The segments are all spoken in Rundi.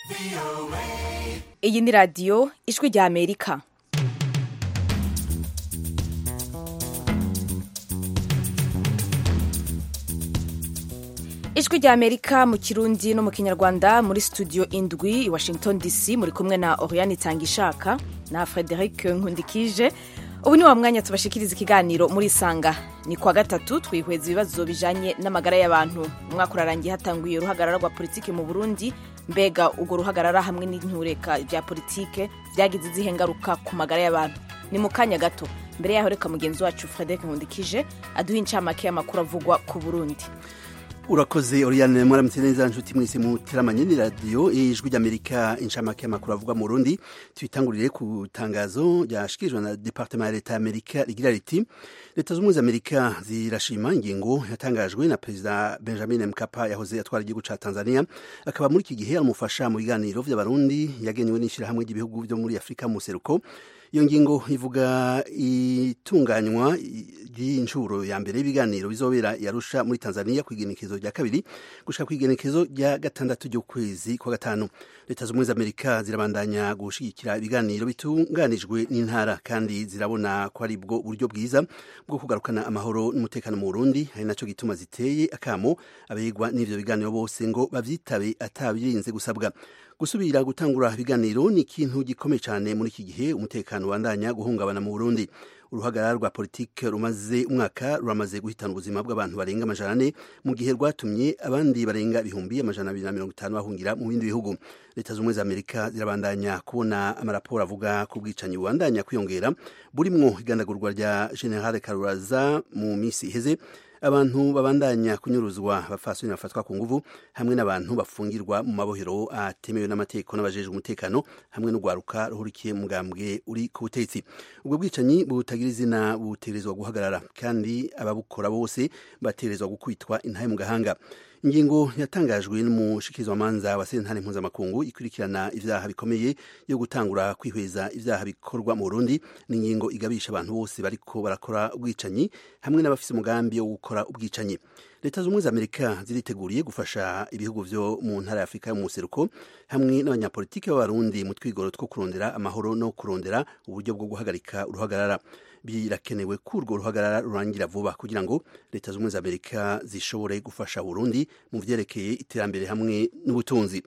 iyi ni radiyo ijwi rya amerika ijwi rya amerika mu kirundi no mu kinyarwanda muri studio indwi i washington dc muri kumwe na oriane itangishaka na frederic nkundikije ubu ni wa mwanya tubashikiriza ikiganiro muri isanga ni kwa gatatu twihweza ibibazo bijanye n'amagara y'abantu umwaka urarangiye hatanguye uruhagarara rwa politike mu burundi mbega urwo ruhagarara hamwe n'intureka bya politike byagize izihe ngaruka ku magara y'abantu ni mu kanya gato mbere yaho reka mugenzi wacu frederic nkundikije aduha incamake y'amakuru avugwa ku burundi urakoze oriane mwaramutse neza nshuti mwese muteramanye ni radiyo ijwi ry'amerika inshamake y'amakuru avugwa mu rundi tuyitangurire ku tangazo ryashikirijwe na departement ya leta y'amerika rigira riti leta z'ubumwe z'amerika zirashima ingingo yatangajwe na perezida benjamin mkapa yahoze atwara igihugu ca tanzania akaba muri iki gihe amufasha mu biganiro vy'abarundi yagenewe n'ishirahamwe ry'ibihugu vyo muri afurika mu seruko iyo ngingo ivuga itunganywa ry'inshuro ya mbere y'ibiganiro bizobera yarusha muri tanzania ku igenekezo rya kabiri gushika ku igenekezo rya gatandatu ry'ukwezi kwa gatanu leta z'ubumwe z'amerika zirabandanya gushigikira ibiganiro bitunganijwe n'intara kandi zirabona ko ari bwo buryo bwiza bwo kugarukana amahoro n'umutekano mu burundi ari naco gituma ziteye akamo abegwa n'ivyo biganiro bose ngo bavyitabe atabirinze gusabwa gusubira gutangura ibiganiro ni ikintu gikomeye cyane muri iki gihe umutekano ubandanya guhungabana mu burundi uruhagarara rwa politike rumaze umwaka ruramaze guhitana ubuzima bw'abantu barenga amajana ane mu gihe rwatumye abandi barenga ibihumbi amajana abiri na mirongo itanu bahungira mu bindi bihugu leta z'ubumwe za amerika zirabandanya kubona amaraporo avuga ku bwicanyi bubandanya kwiyongera burimwo igandagurwa rya generale karuraza mu minsi iheze abantu babandanya kunyuruzwa bafasoni bafatwa ku nguvu hamwe n'abantu bafungirwa mu mabohero atemewe n'amategeko n'abajejwe umutekano hamwe n'urwaruka ruhurikiye mugambwe uri ku butegetsi ubwo bwicanyi butagira izina buterezwa guhagarara kandi ababukora bose baterezwa gukubitwa intahe mu gahanga ingingo yatangajwe n'umushikirizwamanza wa sentare mpuzamakungu ikurikirana ivyaha bikomeye yo gutangura kwihweza ivyaha bikorwa mu Burundi ni ingingo igabisha abantu bose bariko barakora ubwicanyi hamwe n'abafise umugambi wo gukora ubwicanyi leta z'ubumwe z'amerika ziriteguriye gufasha ibihugu vyo mu ntara ya afurika yo mu museruko hamwe n'abanyapolitiki b'abarundi mu twigoro two kurondera amahoro no kurondera uburyo bwo guhagarika uruhagarara birakenewe ko urwo ruhagarara rurangira vuba kugira ngo leta z'ubumwe z'amerika zishobore gufasha burundi mu vyerekeye iterambere hamwe n'ubutunzi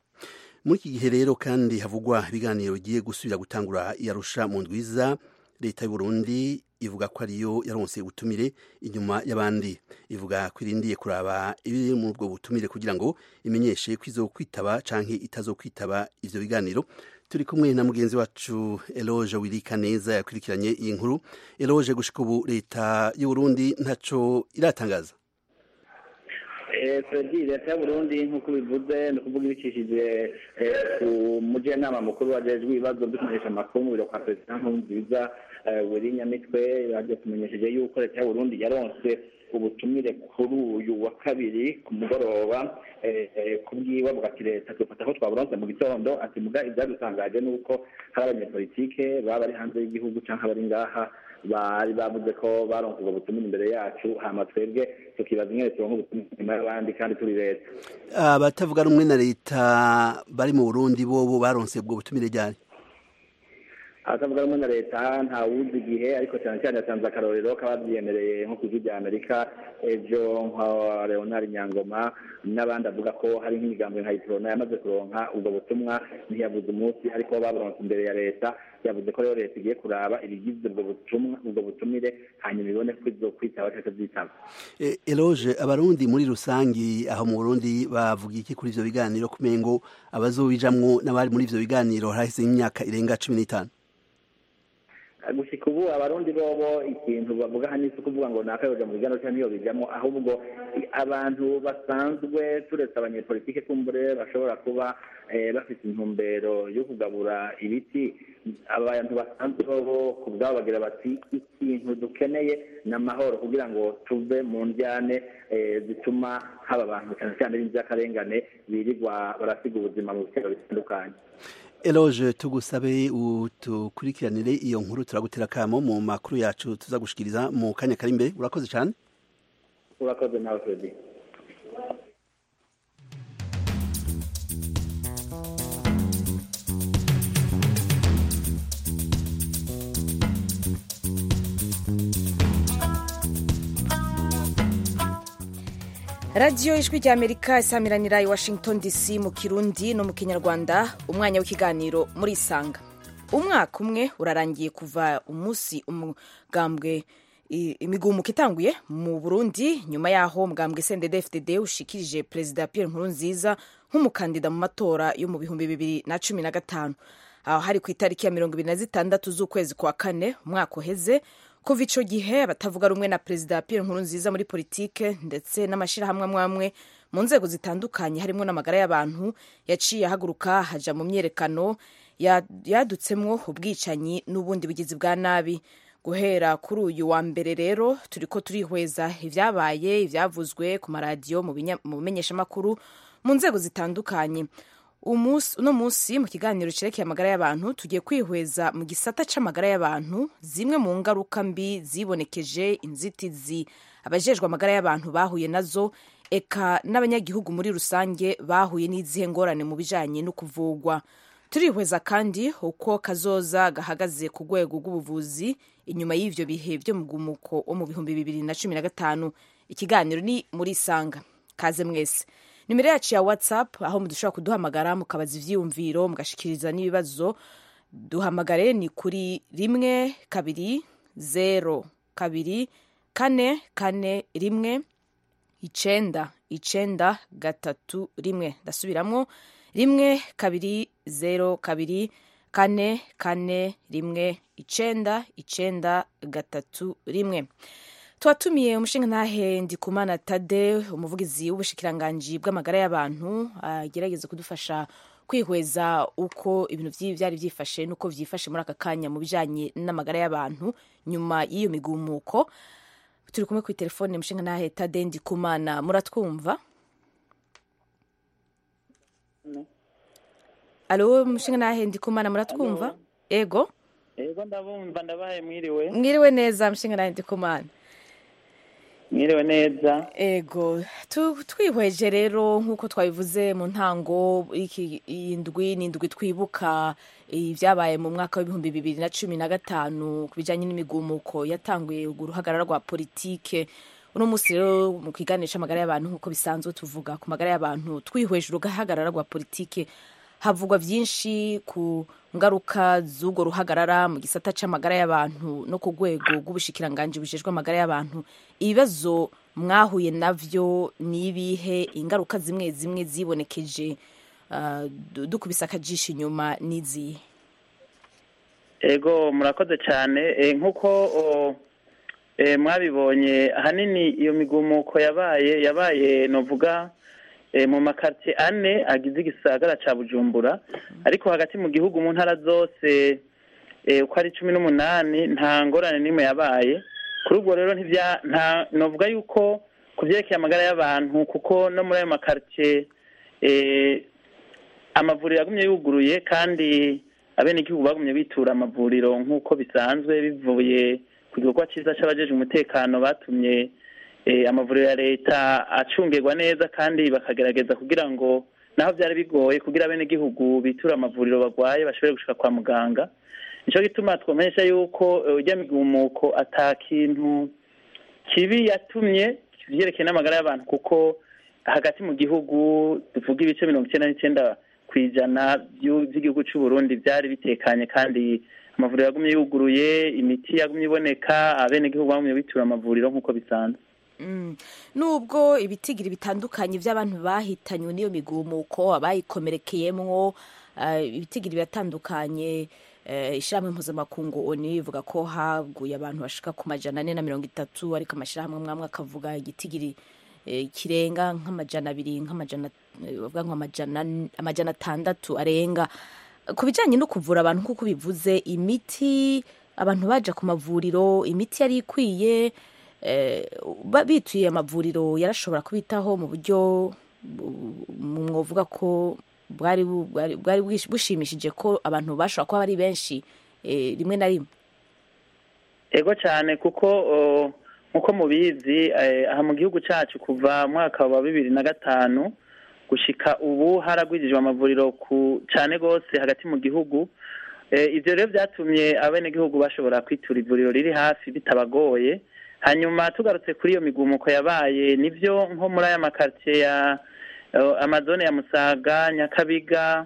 muri iki gihe rero kandi havugwa ibiganiro bigiye gusubira gutangura yarusha mu ndwiza leta y'uburundi ivuga ko ariyo yaronse ubutumire inyuma y'abandi ivuga ko irindiye kuraba ibiri muri ubwo butumire kugira ngo imenyeshe ko izokwitaba canke itazokwitaba ivyo biganiro turi kumwe na mugenzi wacu eloge wirika neza yakurikiranye iyi nkuru eloge gushika ubu leta y'uburundi ntaco iratangaza fredi leta y'uburundi nk'uko bivuze ni ukuvuga ibicishije ku mujyanama mukuru wajejwe ibibazo byo kumenyesha amakuru mu biro kwa perezida nkurunziza weri nyamitwe bagiye kumenyesheje yuko leta y'uburundi yaronse ubutumire kuri uyu wa kabiri ku mugoroba kubwiwe avuga ati leta dufata ko twaburonse mu gitondo ati muga ibyadutangaje ni uko hari abanyepolitike baba bari hanze y'igihugu cyangwa bari ngaha bari bavuze ko baronse ubwo butumire imbere yacu hama twebwe tukibaza ingene turonka ubutumire inyuma y'abandi kandi turi leta abatavuga rumwe na leta bari mu burundi bobo baronse ubwo butumire ryari abatavuga rumwe na leta ntawuzi igihe ariko cyane cyane yatanze akarorero k'ababyemereye nko ku ijwi rya amerika ejo nka leonard nyangoma n'abandi avuga ko hari nk'imigambi nka iprona yamaze kuronka ubwo butumwa ntiyavuze umunsi ariko baburonse imbere ya leta yavuze ko rero leta igiye kuraba ibigize ubwo butumwa ubwo butumire hanyuma ibone ko izokwitaba cyangwa zitaba eloge abarundi muri rusangi aho mu burundi bavuga iki kuri ivyo biganiro kumengo abazobijamwo n'abari muri ivyo biganiro harahise imyaka irenga cumi n'itanu gushika ubu abarundi bobo ikintu bavuga hano isi kuvuga ngo nakayoja mu biganiro cyangwa niyo bijamo ahubwo abantu basanzwe turetse abanyepolitike kumbure bashobora kuba bafite intumbero yo kugabura ibiti abantu basanzwe bobo ku bwabo bagira bati ikintu dukeneye ni amahoro kugira ngo tuve mu njyane zituma haba abantu cyane cyane b'inzirakarengane birirwa barasiga ubuzima mu bitero bitandukanye eloge tugusabe utukurikiranire iyo nkuru turagutera kamo mu makuru yacu tuza gushikiriza mu kanya kari imbere urakoze cyane urakoze nawe fredi radiyo ijwi rya amerika isamiranira i washington dc mu kirundi no mu kinyarwanda umwanya w'ikiganiro muri isanga umwaka umwe urarangiye kuva umunsi umugambwe imigumuko itanguye mu burundi nyuma yaho umugambwe sendede fdd ushikirije perezida pierre nkurunziza nk'umukandida mu matora yo mu bihumbi bibiri na cumi na gatanu aho hari ku itariki ya mirongo ibiri na zitandatu z'ukwezi kwa kane umwaka uheze kuva ico gihe abatavuga rumwe na perezida pierre nkurunziza muri politike ndetse n'amashyirahamwe amwe amwe mu nzego zitandukanye harimo n'amagara y'abantu yaciye ahaguruka haja mu myerekano yadutsemwo ubwicanyi n'ubundi bugizi bwa nabi guhera kuri uyu wa mbere rero turiko turihweza ivyabaye ivyavuzwe ku maradiyo mu bimenyeshamakuru mu nzego zitandukanye uno munsi mu kiganiro cerekeye amagara y'abantu tugiye kwihweza mu gisata c'amagara y'abantu zimwe mu ngaruka mbi zibonekeje inzitizi abajejwe amagara y'abantu bahuye nazo eka n'abanyagihugu muri rusange bahuye n'izihe ngorane mu bijanye no kuvugwa turihweza kandi uko kazoza gahagaze ku rwego rw'ubuvuzi inyuma y'ivyo bihe vyo mu gumuko wo mu bihumbi bibiri na cumi na gatanu ikiganiro ni muri isanga kaze mwese nimero yacu ya whatsapp aho mudushobora kuduhamagara mukabaza ivyiyumviro mugashikiriza n'ibibazo duhamagare ni kuri rimwe kabiri zero kabiri kane kane rimwe icenda icenda gatatu rimwe ndasubiramwo rimwe kabiri zero kabiri kane kane rimwe icenda icenda gatatu rimwe twatumiye umushingantahe ndikumana tade umuvugizi w'ubushikiranganji bw'amagara y'abantu agerageza kudufasha kwihweza uko ibintu byari byifashe n'uko byifashe muri aka kanya mu bijanye n'amagara y'abantu nyuma y'iyo migumuko turi kumwe kuri telefone umushingantahe tade ndikumana muratwumva alo umushingantahe ndikumana muratwumva ego ego ndabumva ndabaye mwiriwe mwiriwe neza umushingantahe ndikumana mwiriwe neza ego twihweje rero nk'uko twabivuze mu ntango iyi ndwi ni indwi twibuka ibyabaye mu mwaka w'ibihumbi bibiri na cumi na gatanu ku bijyanye n'imigumuko yatanguye uruhagarara rwa politike uno munsi rero mu kiganisha amagara y'abantu nk'uko bisanzwe tuvuga ku magara y'abantu twihweje uruhagarara rwa politike havugwa byinshi ku ngaruka z'urwo ruhagarara mu gisata c'amagara y'abantu no ku rwego rw'ubushikiranganji bujejwe amagara y'abantu ibibazo mwahuye navyo ni ibihe ingaruka zimwe zimwe zibonekeje uh, dukubise akajisho inyuma n'izihe ego murakoze cyane e, nk'uko e, mwabibonye ahanini iyo migumuko yabaye yabaye novuga mu makartie ane agize igisagara ca bujumbura ariko hagati mu gihugu mu ntara zose uko ari cumi n'umunani nta ngorane n'imwe yabaye kuri ubwo rero nta novuga yuko ku vyerekeye amagara y'abantu kuko no muri ayo makartie amavuriro yagumye yuguruye kandi abenegihugu bagumye bitura amavuriro nk'uko bisanzwe bivuye ku gikorwa ciza c'abajejwe umutekano batumye amavuriro ya leta acungirwa neza kandi bakagerageza kugira ngo naho byari bigoye kugira abenegihugu bitura amavuriro barwaye bashobore gushika kwa muganga nicyo gituma twamenyesha yuko ujya migumuko ata kintu kibi yatumye vyerekeye n'amagara y'abantu kuko hagati mu gihugu tuvuga ibice mirongo icyenda n'icyenda ku ijana by'igihugu cy'u Burundi byari bitekanye kandi amavuriro yagumye yuguruye imiti yagumye iboneka abenegihugu bagumye bitura amavuriro nk'uko bisanzwe nubwo ibitigiri bitandukanye by'abantu bahitanywe n'iyo migumuko abayikomerekeyemwo ibitigiri biratandukanye ishyirahamwe mpuzamakungu oni ivuga ko haguye abantu bashika ku majana ane na mirongo itatu ariko amashyirahamwe amwe akavuga igitigiri kirenga nk'amajana abiri nk'amajana bavuga ngo amajana atandatu arenga ku bijyanye no kuvura abantu nk'uko bivuze imiti abantu baja ku mavuriro imiti yari ikwiye bituye amavuriro yarashobora kubitaho mu buryo mwovuga ko bwari bushimishije ko abantu bashobora kuba ari benshi rimwe na rimwe ego cyane kuko nk'uko mubizi aha mu gihugu cyacu kuva mwaka wa bibiri na gatanu gushika ubu haragwijijwe amavuriro ku cyane rwose hagati mu gihugu ibyo rero byatumye abenegihugu bashobora kwitura ivuriro riri hafi bitabagoye hanyuma tugarutse kuri iyo migumuko yabaye nibyo nko muri aya makaritsiye ya eh, amazone ya musaga nyakabiga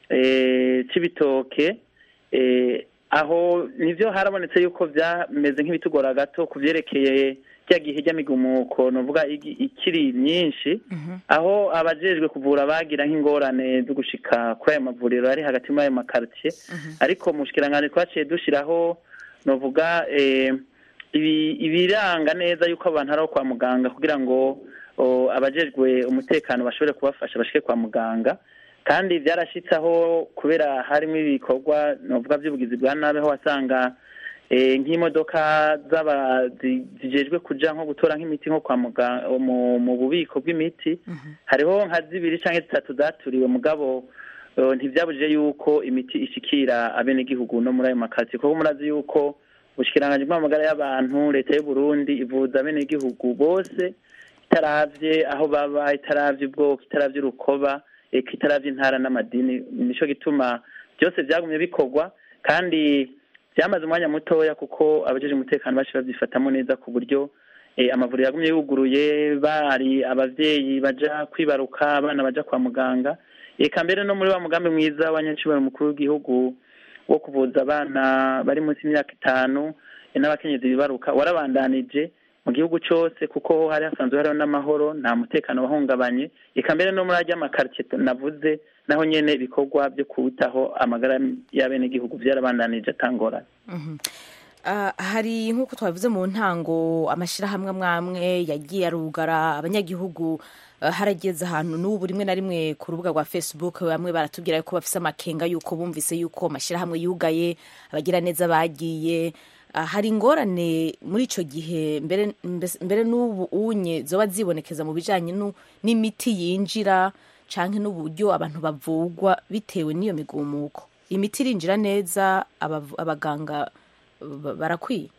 eh, cibitoke eh, aho nivyo harabonetse yuko byameze nk'ibitugora gato ku vyerekeye rya gihe ry'amigumuko novuga igi- ikiri myinshi aho abajejwe kuvura bagira nk'ingorane zo gushika kuri ayo mavuriro ari hagati muri ayo makaritsiye ariko mu bushikiranganji twaciye dushiraho novuga eh, ibi- ibiranga neza yuko abantu ari aho kwa muganga kugira ngo o, abajejwe umutekano bashobore kubafasha bashike kwa muganga kandi byarashitse aho kubera harimo ibikorwa novuga by'ubugizi bwa nabi aho wasanga eh, nk'imodoka z'aba zi- zijejwe kuja nko gutora nk'imiti nko kwa muganga mu, mu bubiko bw'imiti hariho nka zibiri canke zitatu zaturiwe mugabo eh, ntivyabujije yuko imiti ishikira abenegihugu no muri ayo makaritsiye kuko murazi yuko ubushikiranganji bw'amagara y'abantu leta y'u Burundi ivuza abenegihugu bose itaravye aho baba itaravye ubwoko itaravye urukoba eka itaravye intara n'amadini nico gituma byose vyagumye bikorwa kandi byamaze umwanya mutoya kuko abajeje umutekano baci bavyifatamo neza ku buryo eh, amavuriro yagumye yuguruye bari abavyeyi baja kwibaruka abana baja kwa muganga eka mbere no muri wa mugambi mwiza wa nyacibaro mukuru w'igihugu wo kuvuza abana bari munsi y'imyaka itanu eh, n'abakenyezi bibaruka warabandanije mu gihugu cyose kuko hari hasanzwe hariho n'amahoro nta mutekano wahungabanye eka mbere no muri arya makaritsiye navuze naho nyene ibikorwa byo kuwutaho amagara y'abenegihugu vyarabandanije atangorane Ah, hari nk'uko twabivuze mu ntango amashyirahamwe amwe amwe yagiye arugara abanyagihugu ah, harageze ahantu n'ubu rimwe na rimwe ku rubuga rwa facebook bamwe baratubwira ko bafise amakenga yuko bumvise yuko amashyirahamwe yugaye abagira neza bagiye Ah, hari ingorane muri icyo gihe mbere mbes- mbere n'ubu unye zoba zibonekeza mu bijanye nu- n'imiti yinjira canke n'uburyo abantu bavugwa bitewe n'iyo migumuko imiti irinjira neza abav- abaganga ba- barakwiye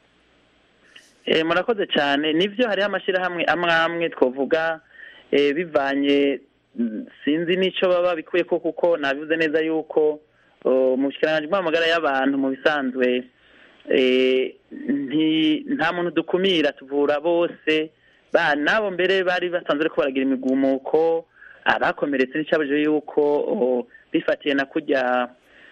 Eh, murakoze cyane nivyo hariho amashyirahamwe amwe amwe twavuga eh, bivanye mm, sinzi n'ico baba bikuye ko kuko nabivuze neza yuko oh, mu bushikiranganji bw'amagara y'abantu mu bisanzwe eh, nti- nta muntu dukumira tuvura bose ba nabo mbere bari basanzwe ariko baragira imigumuko abakomeretse n'icyabujije yuko oh, bifatiye na kurya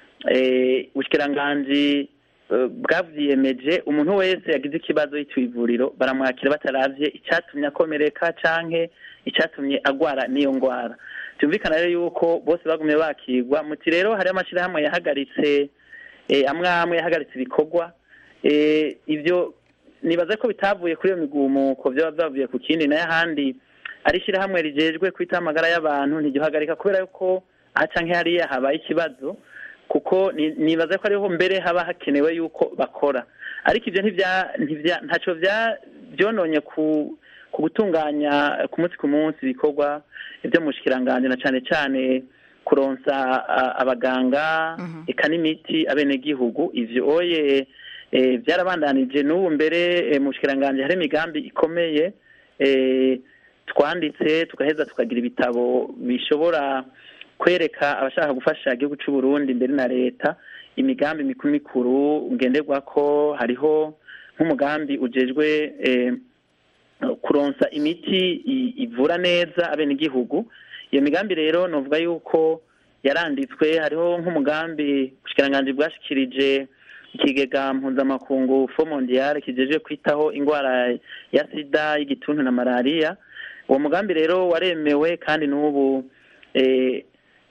eh, ubushikiranganji eh, bwavyiyemeje umuntu wese yagize ikibazo yituye ivuriro baramwakira bataravye icyatumye akomereka canke icyatumye agwara n'iyo ngwara byumvikana rero yuko bose bagumye bakigwa muti rero hari amashirahamwe yahagaritse eh, amwe amwe yahagaritse ibikorwa eh, ivyo nibaza ko bitavuye kuri iyo migumuko vyoba vyavuye ku kindi nayo ahandi ari ishyirahamwe rijejwe kwita amagara y'abantu ntigihagarika kubera yuko aha canke hariya habaye ikibazo kuko ni- nibaza ko ariho mbere haba hakenewe yuko bakora ariko ivyo ntivya ntivya ntaco vya vyononye ku ku gutunganya ku munsi ku munsi ibikorwa vyo mu bushikiranganji na cane cane kuronsa a- abaganga eka n'imiti abenegihugu ivyo oye eh, vyarabandanije n'ubu mbere eh, mu bushikiranganji hari imigambi ikomeye eh, twanditse tugaheza tukagira ibitabo bishobora kwereka abashaka gufasha igihugu cy'u Burundi mbere na leta imigambi mikuru mikuru ngenderwako hariho nk'umugambi ujejwe eh, kuronsa imiti i- ivura neza abenegihugu iyo migambi rero novuga yuko yaranditswe hariho nk'umugambi ubushikiranganji bwashikirije ikigega mpuzamakungu fo mondiale kijeje kwitaho ingwara ya sida y'igituntu na malariya uwo mugambi rero waremewe kandi n'ubu eh,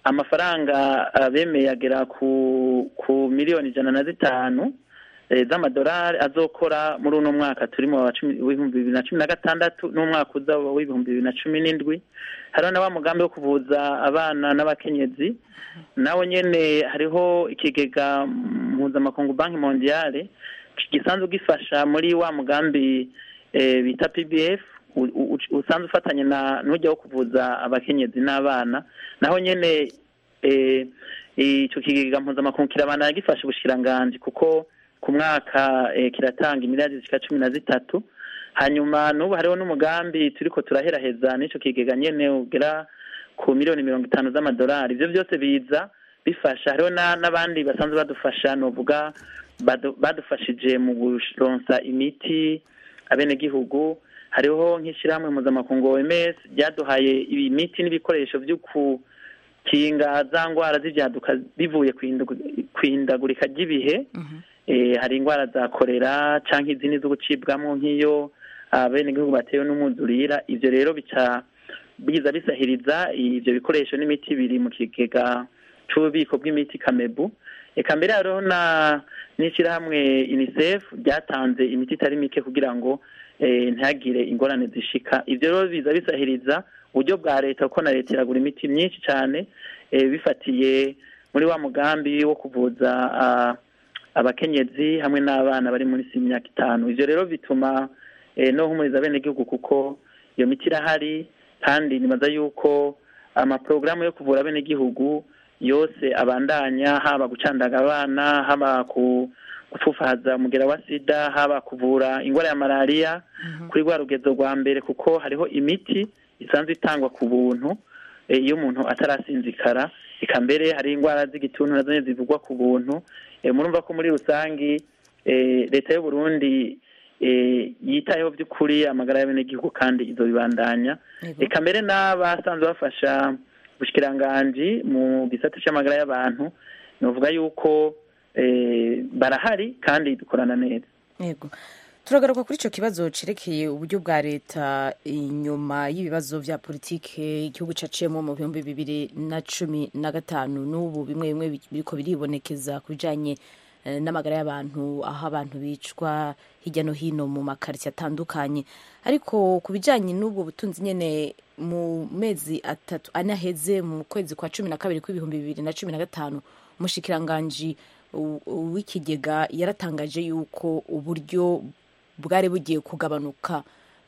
amafaranga ah, bemeye agera ku ku miliyoni ijana na zitanu eh, z'amadolari azokora muri uno mwaka turimo wa cumi- w'ibihumbi bibiri na cumi na gatandatu n'umwaka uza w'ibihumbi bibiri na cumi n'indwi hariho na wa mugambi wo kuvuza abana n'abakenyezi nawo nyene hariho ikigega mpuzamakungu banki mondiale gisanzwe gifasha muri wa mugambi eh, bita pbf u- u- usanzwe ufatanye na n'ujya wo kuvuza abakenyezi n'abana naho nyene eh, ico kigega mpuzamakungu kirabandanya gifasha ubushikiranganji kuko ku mwaka eh, kiratanga imiliyari zishika cumi na zitatu hanyuma n'ubu hariho n'umugambi turiko turaheraheza n'ico kigega nyene ugera ku miliyoni mirongo itanu z'amadolari ivyo byose biza bifasha hariho na- n'abandi basanzwe badufasha novuga badu- badufashije mu kuronsa imiti abenegihugu hariho nk'ishyirahamwe mpuzamakungu OMS ryaduhaye imiti n'ibikoresho byo gukinga za ndwara z'ibyaduka bivuye ku ihindagurika ry'ibihe hari indwara za korera cyangwa izindi zo gucibwamo nk'iyo abenegihugu batewe n'umwuzurira ibyo rero bica biza bisahiriza ibyo bikoresho n'imiti biri mu kigega cy'ububiko bw'imiti kamebu reka mbere hariho na n'ishyirahamwe unicef ryatanze imiti itari mike kugira ngo ntihagire ingorane zishika ibyo rero biza bisahiriza uburyo bwa leta kuko na leta iragura imiti myinshi cyane bifatiye muri wa mugambi wo kuvuza abakenyezi hamwe n'abana bari munsi y'imyaka itanu ibyo rero bituma no humuriza abenegihugu kuko iyo miti irahari kandi nibaza yuko amaporogaramu yo kuvura abenegihugu yose abandanya haba gucandaga abana haba gupfufaza umugera wa sida haba kuvura indwara ya malariya kuri rwa rugezo rwa mbere kuko hariho imiti isanzwe itangwa ku buntu iyo umuntu atarasinzikara reka mbere hari indwara z'igituntu nazo nyine zivugwa ku buntu murumva ko muri rusange leta y'u Burundi yitayeho by'ukuri amagara y'abenegihugu kandi izo bibandanya reka mbere n'abasanzwe bafasha ubushyikiranganji mu gisate cy'amagara y'abantu ni uvuga yuko barahari kandi dukorana neza yego turagaruka kuri icyo kibazo cyerekeye uburyo bwa leta inyuma y'ibibazo bya politiki igihugu caciyemo mu bihumbi bibiri na cumi na gatanu n'ubu bimwe bimwe biriko biribonekeza ku bijyanye n'amagara y'abantu aho abantu bicwa hirya no hino mu makaritsiye atandukanye ariko ku bijyanye n'ubwo butunzi nyine mu mezi atatu ane aheze mu kwezi kwa cumi na kabiri kw'ibihumbi bibiri na cumi na gatanu umushikiranganji w'ikigega yaratangaje yuko uburyo bwari bugiye kugabanuka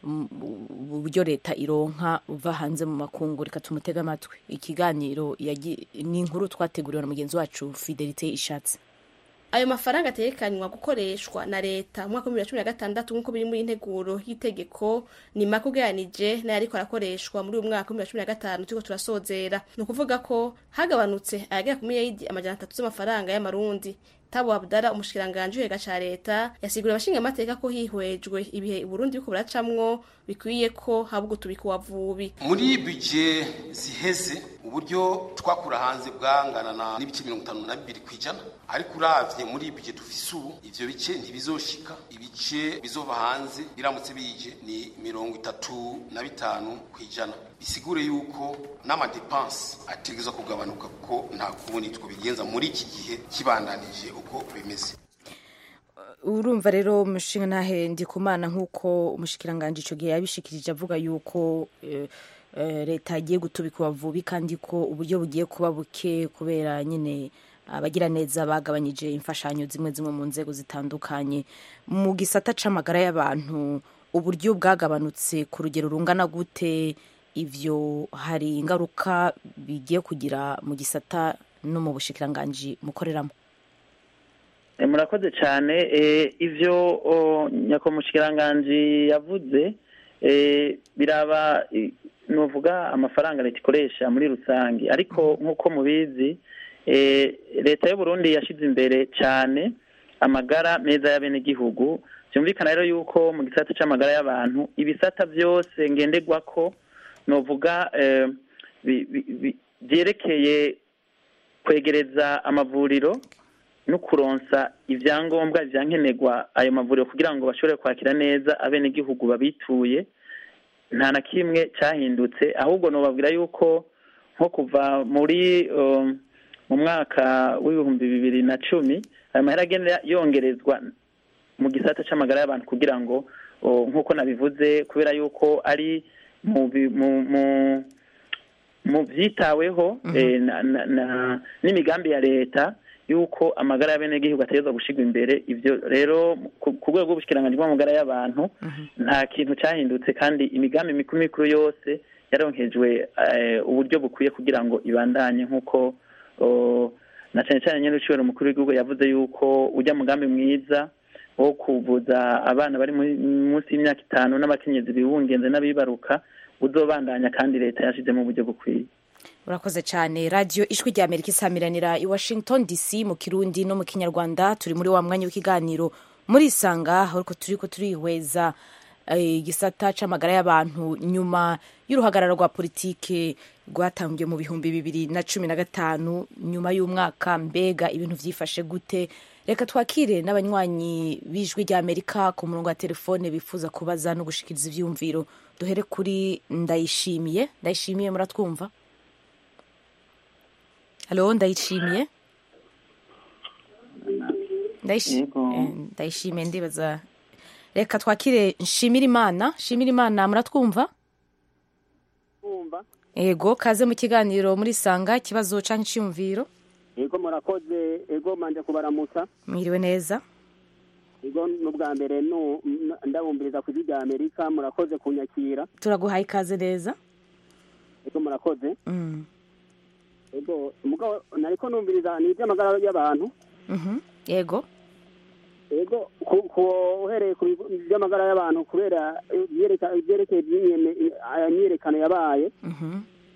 uburyo leta ironka uva hanze mu makungu reka tumutege amatwi ikiganiro ni inkuru twateguriwe na mugenzi wacu fidelite ishatse ayo mafaranga atekanywa gukoreshwa na leta mu mwaka w'ibihumbi bibiri na cumi na gatandatu nk'uko biri muri integuro y'itegeko ni make ugereranije n'ayariko arakoreshwa muri uyu mwaka w'ibihumbi bibiri na cumi na gatanu turiko turasozera ni ukuvuga ko hagabanutse ayagera ku miliyaridi amajana atatu z'amafaranga y'amarundi tabo abdara umushikiranganji w'ikigega ca leta yasiguriye abashingamateka ko hihwejwe ibihe uburundi biriko buracamwo bikwiye ko haba ugutubika uwavubi muri bije ziheze uburyo twakura hanze bwanganana n'ibice mirongo itanu na bibiri ku ijana ariko uravye muri bije dufise ubu ivyo bice ntibizoshika ibice bizova hanze biramutse bije ni mirongo itatu na bitanu ku ijana bisigure yuko n'amadepanse ategerezwa kugabanuka kuko nta kubundi twobigenza muri iki gihe kibandanije uko bimeze urumva rero umushinga ntahe ndikumana nk'uko umushikiranganji icyo gihe yabishikirije avuga yuko leta agiye gutubika ubavubi kandi ko uburyo bugiye kuba buke kubera nyine abagira neza bagabanyije imfashanyo zimwe zimwe mu nzego zitandukanye mu gisata c'amagara y'abantu uburyo bwagabanutse ku rugero rungana gute ivyo hari ingaruka bigiye kugira mu gisata no mu bushikiranganji mukoreramo murakoze cyane ivyo nyakomushikiranganji yavuze biraba nuvuga amafaranga leta ikoresha muri rusange ariko nk'uko mubizi leta y'u Burundi yashyize imbere cyane amagara meza y'abenegihugu byumvikana rero yuko mu gisata cy'amagara y'abantu ibisata byose ngenderwa ko nuvuga byerekeye kwegereza amavuriro no kuronsa ibyangombwa byankenerwa ayo mavuriro kugira ngo bashobore kwakira neza abenegihugu babituye nta na kimwe cyahindutse ahubwo nubabwira yuko nko kuva muri mu mwaka w'ibihumbi bibiri na cumi ayo mahera agenda yongerezwa mu gisata cy'amagara y'abantu kugira ngo nk'uko nabivuze kubera yuko ari mu byitaweho n'imigambi ya leta yuko amagara y'abenegihugu ategerezwa gushyirwa imbere ibyo rero ku rwego rw'ubushyikiranganji bw'amagara y'abantu nta kintu cyahindutse kandi imigambi mikuru mikuru yose yaronkejwe uburyo bukwiye kugira ngo ibandanye nk'uko na cyane cyane nyine ucibera umukuru w'igihugu yavuze yuko ujya mugambi mwiza wo kuvuza abana bari munsi y'imyaka itanu n'abakenyezi bibungenze n'abibaruka uzobandanya kandi leta yashyizemo uburyo bukwiye urakoze cyane radiyo ijwi rya amerika isamiranira i washington dc mu kirundi no mu kinyarwanda turi muri wa mwanya w'ikiganiro muri isanga ariko turi ko turihweza eh, igisata c'amagara y'abantu nyuma y'uruhagarara rwa politike rwatangiye mu bihumbi bibiri na cumi na gatanu nyuma y'umwaka mbega ibintu vyifashe gute reka twakire n'abanywanyi b'ijwi ry'amerika ku murongo wa telefone bifuza kubaza no gushikiriza ivyumviro duhere kuri ndayishimiye ndayishimiye muratwumva halo ndayishimiye Ndayishi- eh, ndayishimiye ndibaza reka twakire nshimira imana nshimira imana muratwumva kumva ego kaze mu kiganiro muri sanga ikibazo canke iciyumviro ego murakoze ego manje kubaramutsa mwiriwe neza ego n'ubwa mbere nu- n- ndabumviriza ku ijwi rya amerika murakoze kunyakira turaguhaye ikaze neza ego murakoze Mm, ego mugabo nariko numviriza ni ivy'amagara y'abantu mhm, yego ego ku- ku- uhereye ku bigo- vy'amagara y'abantu kubera ivyereka- ivyerekeye ivy'imyene- aya myiyerekano yabaye mhm,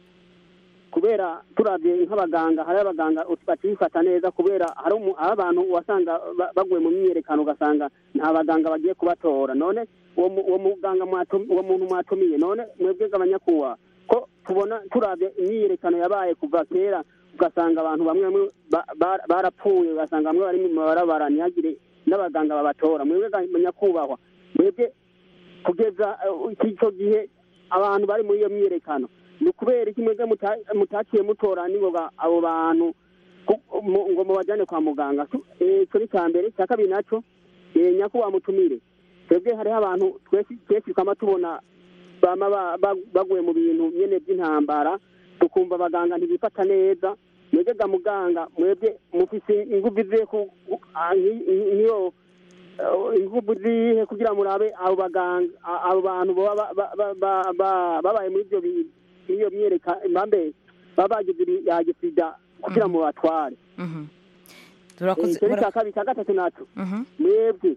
kubera turavye nk'abaganga hari abaganga batifata neza kubera hari umu- hari abantu wasanga ba- baguye mu myiyerekano ugasanga nta baganga bagiye kubatora none uwo mu- uwo muganga mwatu- uwo muntu mwatumiye none mwebwe abanyakubaha ko tubona turavye imyiyerekano yabaye kuva kera ugasanga abantu bamwe bamwe ba- ba- barapfuye ugasanga bamwe bari mu mabarabara ntihagire n'abaganga babatora mwebwe abanyakubahwa mwebwe kugeza eh, icyo gihe abantu bari muri iyo myiyerekano ni ukubera iki mwebwe muta- mutaciye mutora ningoga abo bantu ku- mu- ngo mubajyane kwa muganga Tu- eh, ico ni cya mbere icya kabiri naco eh, nyakubahwa mutumire twebwe hariho abantu twese twese twama tubona bama ba- ba- baguye mu bintu nyene by'intambara tukumva abaganga ntibifata neza mwebwe ga muganga mwebwe mufise inguvu zihe ku- ku- ah, nki- nki- nk'iyo eh, inguvu zihe kugira murabe abo baganga a- abo bantu baba ba- ba- ba- ba- babaye muri ibyo bi- iyo myereka mbambe baba bagize ibyago sida kugira ngo batware mhm. turakoze icyo ni mura- cya kabiri cya gatatu naco mhm. mwebwe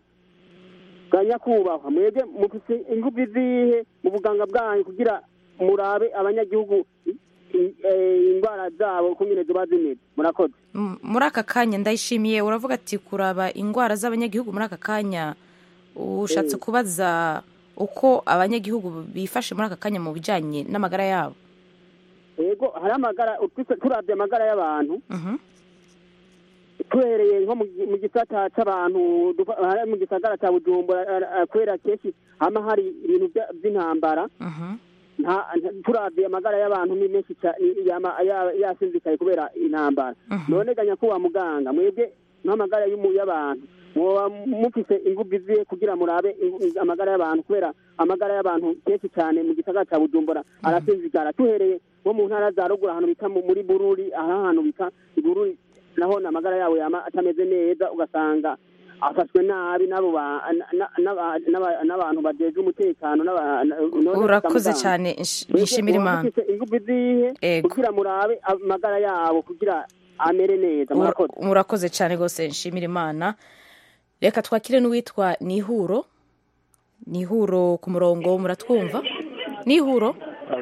bwa nyakubahwa mwebwe mufise inguvu zihe mu buganga bwanyu kugira murabe abanyagihugu i- i- eh, indwara zabo kungene ziba zimeze murakoze M- muri aka kanya ndayishimiye uravuga ati kuraba indwara z'abanyagihugu muri aka kanya ushatse kubaza uko abanyagihugu bifashe muri aka kanya mu bijanye n'amagara yabo yego hari amagara utwise- turavye amagara y'abantu Mhm, tuhereye nko mu gi- mu gisata c'abantu dufa- hari mu gisagara ca bujumbura eh, eh, kubera kenshi hama hari ibintu vya- vy'intambara mhm, nta- nta- turavye amagara y'abantu ni menshi ca- i- yama- ya- yasinzikaye kubera intambara Mhm. none ga nyakubahwa muganga mwebwe nk'amagara y'umu- y'abantu mwoba mufise inguvu zihe kugira murabe ingu- amagara y'abantu kubera amagara y'abantu kenshi cyane mu gisagara ca bujumbura arasinzigara tuhereye nko mu ntara za ruguru ahantu bita mu- muri bururi aha hantu bita ibururi naho amagara yabo yama atameze neza ugasanga afashwe nabi n'abo ba- na- na- n'aba- n'aba- n'abantu bajejwe umutekano n'aba- na- none urakoze muganga, cyane nsh- mwebwe nshimira muba imana mufise inguvu zihe Ego. kugira murabe amagara yabo kugira amere neza Ura- murakoze murakoze cyane rwose nshimira imana reka twakire n'uwitwa nihuro nihuro ku murongo muratwumva nihuro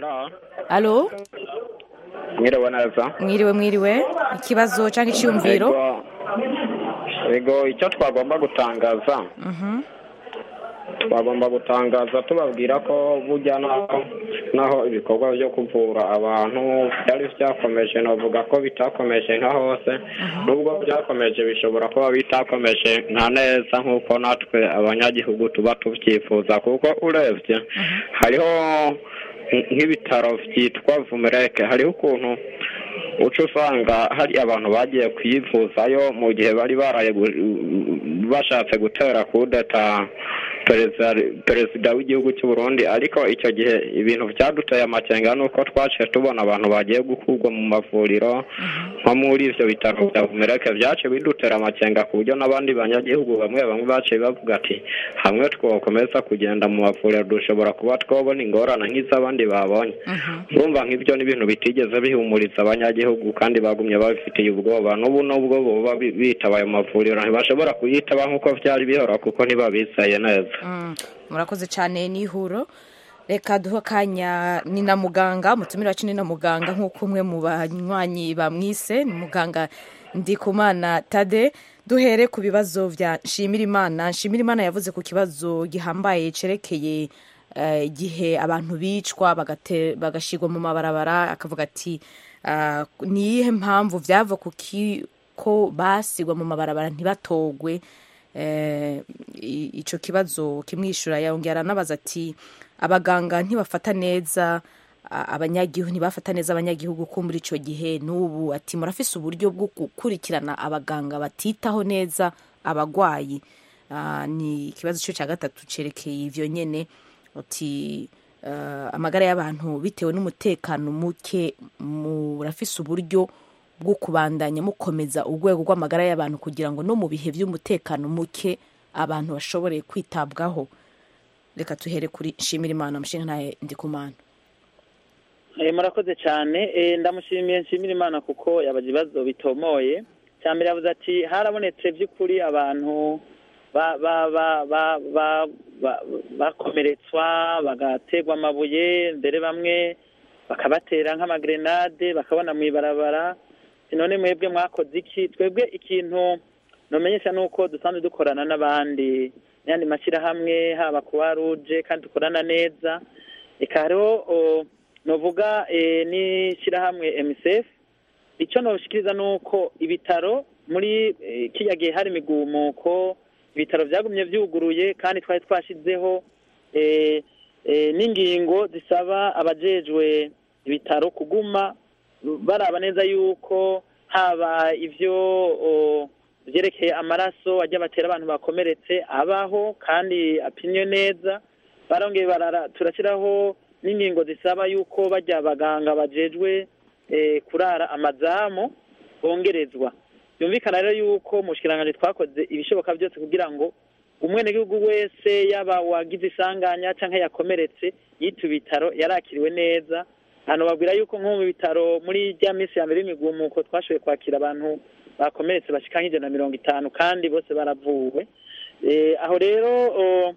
alo mwiriwe neza mwiriwe mwiriwe ikibazo cyangwa icyiyumviro Ego- ego icyo twagomba gutangaza Mhm, twagomba gutangaza tubabwira ko burya naho naho ibikorwa byo kuvura abantu byari byakomeje navuga ko bitakomeje nka hose nubwo byakomeje bishobora kuba bitakomeje nka neza nk'uko natwe abanyagihugu tuba tubyifuza kuko urebye hariho nk- nk'ibitaro byitwa vumereke hariho ukuntu uca usanga hari abantu bagiye kwivuzayo mu gihe bari baraye gu- bashatse gutera kudeta perezida perezida w'igihugu cy'u Burundi ariko icyo gihe ibintu byaduteye amakenga nuko twaciye tubona abantu bagiye gukurwa mu mavuriro nko muri ivyo bitaro bya Bumereke byaciye bidutera amakenga ku buryo n'abandi banyagihugu bamwe bamwe baciye bavuga ati hamwe twokomeza kugenda mu mavuriro dushobora kuba twobona ingorane nk'iz'abandi babonye urumva nk'ibyo ni ibintu bitigeze bihumuriza abanyagihugu kandi bagumye babifitiye ubwoba n'ubu nubwo boba bi- bitaba ayo mavuriro ntibashobora kuyitaba nk'uko byari bihora kuko ntibabizeye neza mm, murakoze cyane nihuro reka duhe akanya ni na muganga umutumire wacu ni na muganga nk'uko umwe mu banywanyi bamwise ni muganga ndikumana tade duhere ku bibazo vya nshimirimana nshimirimana yavuze ku kibazo gihambaye cerekeye eh, igihe abantu bicwa bagate- bagashirwa mu mabarabara akavuga ati ah, ni iyihe mpamvu vyava ku ki ko basigwa mu mabarabara ntibatogwe eh, i- ico kibazo kimwishura yongera aranabaza ati abaganga ntibafata neza a- abanyagihugu ntibafata neza abanyagihugu ko muri ico gihe n'ubu ati murafise uburyo bwo gukurikirana abaganga batitaho neza abagwayi Ah, ni ikibazo cyo cya gatatu cerekeye ivyo nyene uti ah, amagara y'abantu bitewe n'umutekano muke murafise uburyo bwo kubandanya mukomeza urwego rw'amagara y'abantu kugira ngo no mu bihe by'umutekano muke abantu bashobore kwitabwaho reka tuhere kuri nshimira imana mushinga ntaye ndikumana Eh, murakoze cyane Eh, ndamushimiye nshimira imana kuko yabaje ibibazo bitomoye cya mbere yavuze ati harabonetse by'ukuri abantu ba- ba- ba- ba- ba- ba- bakomeretswa bagaterwa amabuye mbere bamwe bakabatera nk'amagrenade bakabona mu ibarabara none mwebwe mwakoze iki twebwe ikintu nomenyesha ni uko dusanzwe dukorana n'abandi n'ayandi mashyirahamwe haba kuwa ruje kandi dukorana neza reka hariho o, novuga eh, n'ishyirahamwe MSF icyo noshikiriza ni uko ibitaro muri eh, kiriya gihe hari imigumuko ibitaro byagumye byuguruye kandi twari twashizeho eh, eh, n'ingingo zisaba abajejwe ibitaro kuguma baraba neza yuko haba ivyo o, vyerekeye amaraso ajya batera abantu bakomeretse abaho kandi apimye neza barongeye barara turashyiraho n'ingingo zisaba yuko bajya abaganga bajejwe eh, kurara amazamu bongerezwa byumvikana rero yuko mu bushikiranganji twakoze ibishoboka byose kugira ngo umwenegihugu wese yaba wagize isanganya cyangwa yakomeretse yita ibitaro yarakiriwe neza hano babwira yuko nko mu bitaro muri rya minsi ya mbere y'imigumuko twashoboye kwakira abantu bakomeretse bashika nk'ijana na mirongo itanu kandi bose baravuwe Eh, aho rero o,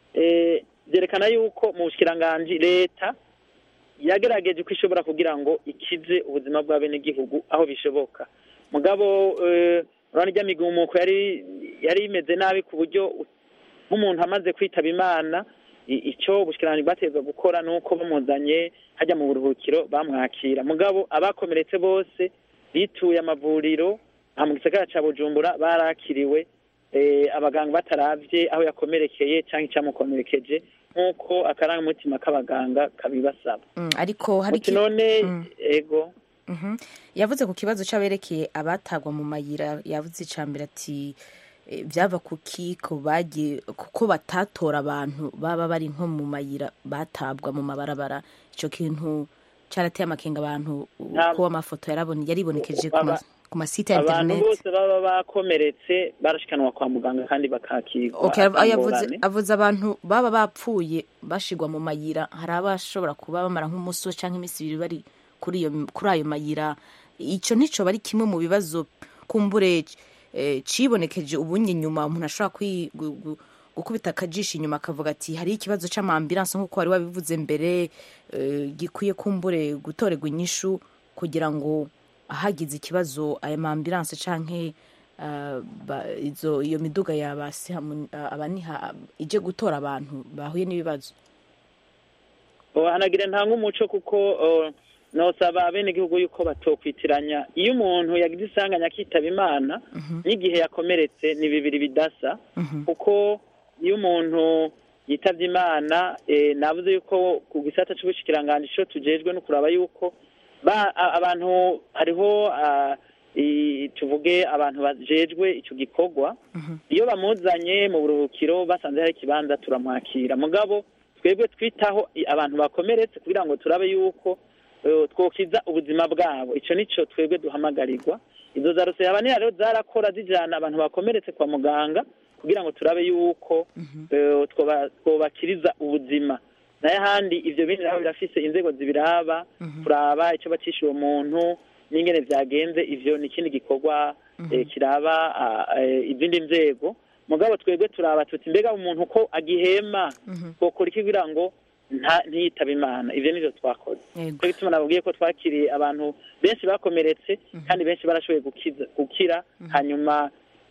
eh, byerekana yuko mu bushikiranganji leta yagerageje uko ishobora kugira ngo ikize ubuzima bw'abenegihugu aho bishoboka mugabo eh, urabona irya migumuko yari yari imeze nabi ku buryo nk'umuntu amaze kwitaba imana i- icyo ubushikiranganji bwategetswe gukora ni uko bamuzanye hajya mu buruhukiro bamwakira mugabo abakomeretse bose bituye amavuriro aha mu gisagara ca bujumbura barakiriwe eh, abaganga bataravye aho yakomerekeye cyangwa icyamukomerekeje nk'uko akarangamutima k'abaganga kabibasaba Mm, ariko hari muti iki- none Mm. ego Mhm. yavuze ku kibazo c'aberekeye abatagwa mu mayira yavuze icambere ati eh, vyava ku kiko bagiye kuko batatora abantu baba bari nko mu mayira batabwa mu mabarabara ico kintu carateye amakenga abantu Nta- ko amafoto yarabone yaribonekeje ku ma- Aba- ku masite ya abantu internet bose baba bakomeretse barashikanwa kwa muganga kandi bakakirwa Okay, ata yavuze ngorane. avuze abantu baba bapfuye bashigwa mu mayira hari abashobora kuba bamara nk'umusi canke iminsi ibiri bari kuri iyo kuri ayo mayira ico ntico bari kimwe mu bibazo kumbure eh, cibonekeje ubunye nyuma umuntu ashobora kwi- gu- gu- gukubita akajisho inyuma akavuga ati hari ikibazo c'amambulanse nk'uko wari wabivuze mbere eh, gikwiye kumbure gutorerwa inyishu kugira ngo ahagize ikibazo aya mambulanse canke ah, ba- izo iyo miduga yabasi abaniha ije gutora abantu bahuye n'ibibazo hanagira nta nk'umuco kuko uh, nosaba abenegihugu yuko batokwitiranya iyo umuntu yagize isanganya akitaba imana n'igihe yakomeretse ni bibiri bidasa kuko iyo umuntu yitabye imana eh, navuze yuko ku gisata c'ubushikiranganji ico tujejwe no kuraba yuko ba a- abantu hariho ah, i- tuvuge abantu bajejwe ico gikorwa iyo bamuzanye mu buruhukiro basanze hari ikibanza turamwakira mugabo twebwe twitaho i- abantu bakomeretse kugira ngo turabe yuko eh, twokiza ubuzima bwabo ico nico twebwe duhamagarirwa izo za rusehabaniya rero zarakora zijana abantu bakomeretse kwa muganga kugira ngo turabe yuko eh, twoba- twobakiriza ubuzima nayo ahandi ivyo bindi nabo birafise inzego zibiraba kuraba ico bacisha uwo muntu n'ingene vyagenze ivyo ni ikindi gikorwa eh, kiraba ah, eh, izindi nzego mugabo twebwe turaba tuti mbega umuntu ko agihema twokora iki kugira ngo nta- ntiyitabe imana ivyo nivyo twakoze Yego. cyo gituma nababwiye ko twakiriye abantu benshi bakomeretse kandi benshi barashoboye gukiza gukira hanyuma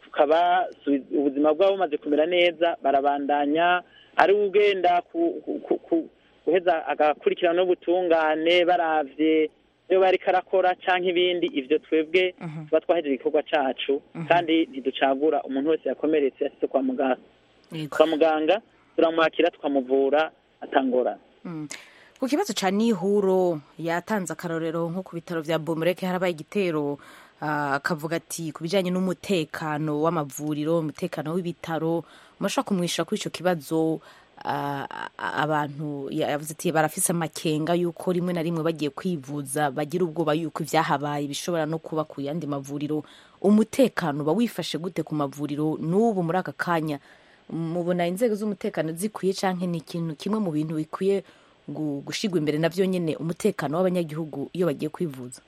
tukabasubiza ubuzima bwabo bumaze kumera neza barabandanya ari ugenda ku- ku- ku- ku- guheza agakurikirana n'ubutungane baravye iyo bariko arakora canke ibindi ivyo twebwe tuba twahejeje igikorwa cacu kandi ntiducagura umuntu wese yakomeretse yashitse kwa muganga Yego. kwa muganga turamwakira tukamuvura atangorana Mm. ku kibazo ca nihuro yatanze akarorero nko ku bitaro vya bomureke harabaye igitero ah, akavuga ati ku bijanye n'umutekano w'amavuriro umutekano w'ibitaro murashobora kumwisha kuri ico kibazo ah, a- abantu ya- yavuze ati barafise amakenga yuko rimwe na rimwe bagiye kwivuza bagira ubwoba yuko ivyahabaye bishobora no kuba ku yandi mavuriro umutekano uba wifashe gute ku mavuriro n'ubu muri aka kanya mubona inzego z'umutekano zikwiye canke ni ikintu kimwe mu bintu bikwiye gu- gushigwa imbere navyo nyene umutekano w'abanyagihugu iyo bagiye kwivuza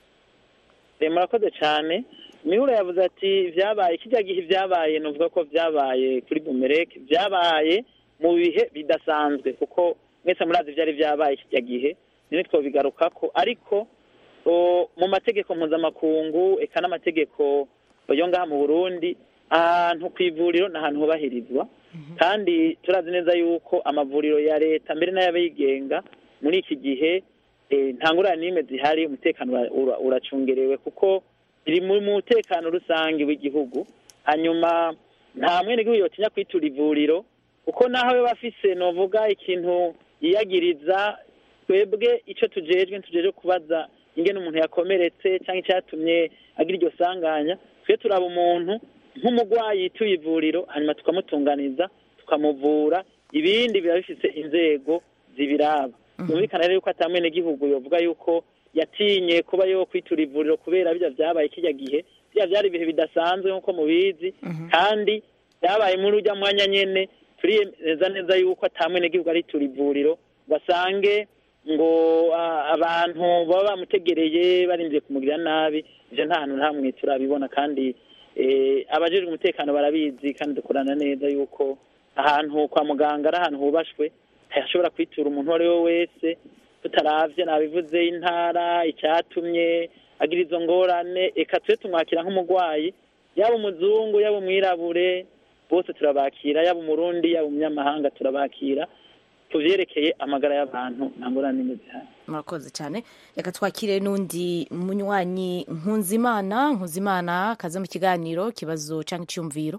Eh, murakoze cyane mihura yavuze ati vyabaye kijya gihe vyabaye nuvuga ko vyabaye kuri bumereke vyabaye mu bihe bidasanzwe kuko mwese murazi vyari vyabaye kijya gihe nini twobigarukako ariko o, mu mategeko mpuzamakungu eka n'amategeko yo ngaha mu burundi ahantu ku ivuriro ni ahantu hubahirizwa kandi turazi neza yuko amavuriro ya leta mbere n'ay'abigenga muri iki gihe eh, nta ngurane n'imwe zihari umutekano ura- ura- uracungerewe kuko biri mu mutekano rusange w'igihugu hanyuma nta mwenegihugu yotinya kwitura ivuriro kuko naho we bafise novuga ikintu yiyagiriza twebwe ico tujejwe ntitujejwe kubaza ingene umuntu yakomeretse cyangwa icyatumye agira iryo sanganya twe turaba umuntu nk'umurwayi yituye ivuriro hanyuma tukamutunganiza tukamuvura ibindi biba bifise inzego zibiraba byumvikana rero yuko ata mwenegihugu yovuga yuko yatinye kuba yo kwitura ivuriro kubera bijya vyabaye kijya gihe bya vyari ibihe bidasanzwe nk'uko mubizi kandi byabaye muri ujya mwanya nyene turiyemeza neza yuko ata mwenegihugu aritura ivuriro basange ngo ah, abantu baba bamutegereye barindiye kumugirira nabi ivyo nta hantu na hamwe turabibona kandi eh, abajejwe umutekano barabizi kandi dukorana neza yuko ahantu kwa muganga ari ahantu hubashwe hashobora kwitura umuntu uwo ari we wese tutaravye nabivuze intara icyatumye agira izo ngorane eka tube tumwakira nk'umurwayi yaba umuzungu yaba umwirabure bose turabakira yaba umurundi yaba umunyamahanga turabakira tuvyerekeye amagara y'abantu nta ngorane n'imwe zihari murakoze cyane reka twakire n'undi munywanyi nkunzimana nkunzimana kaze mu kiganiro kibazo cyangwa icyumviro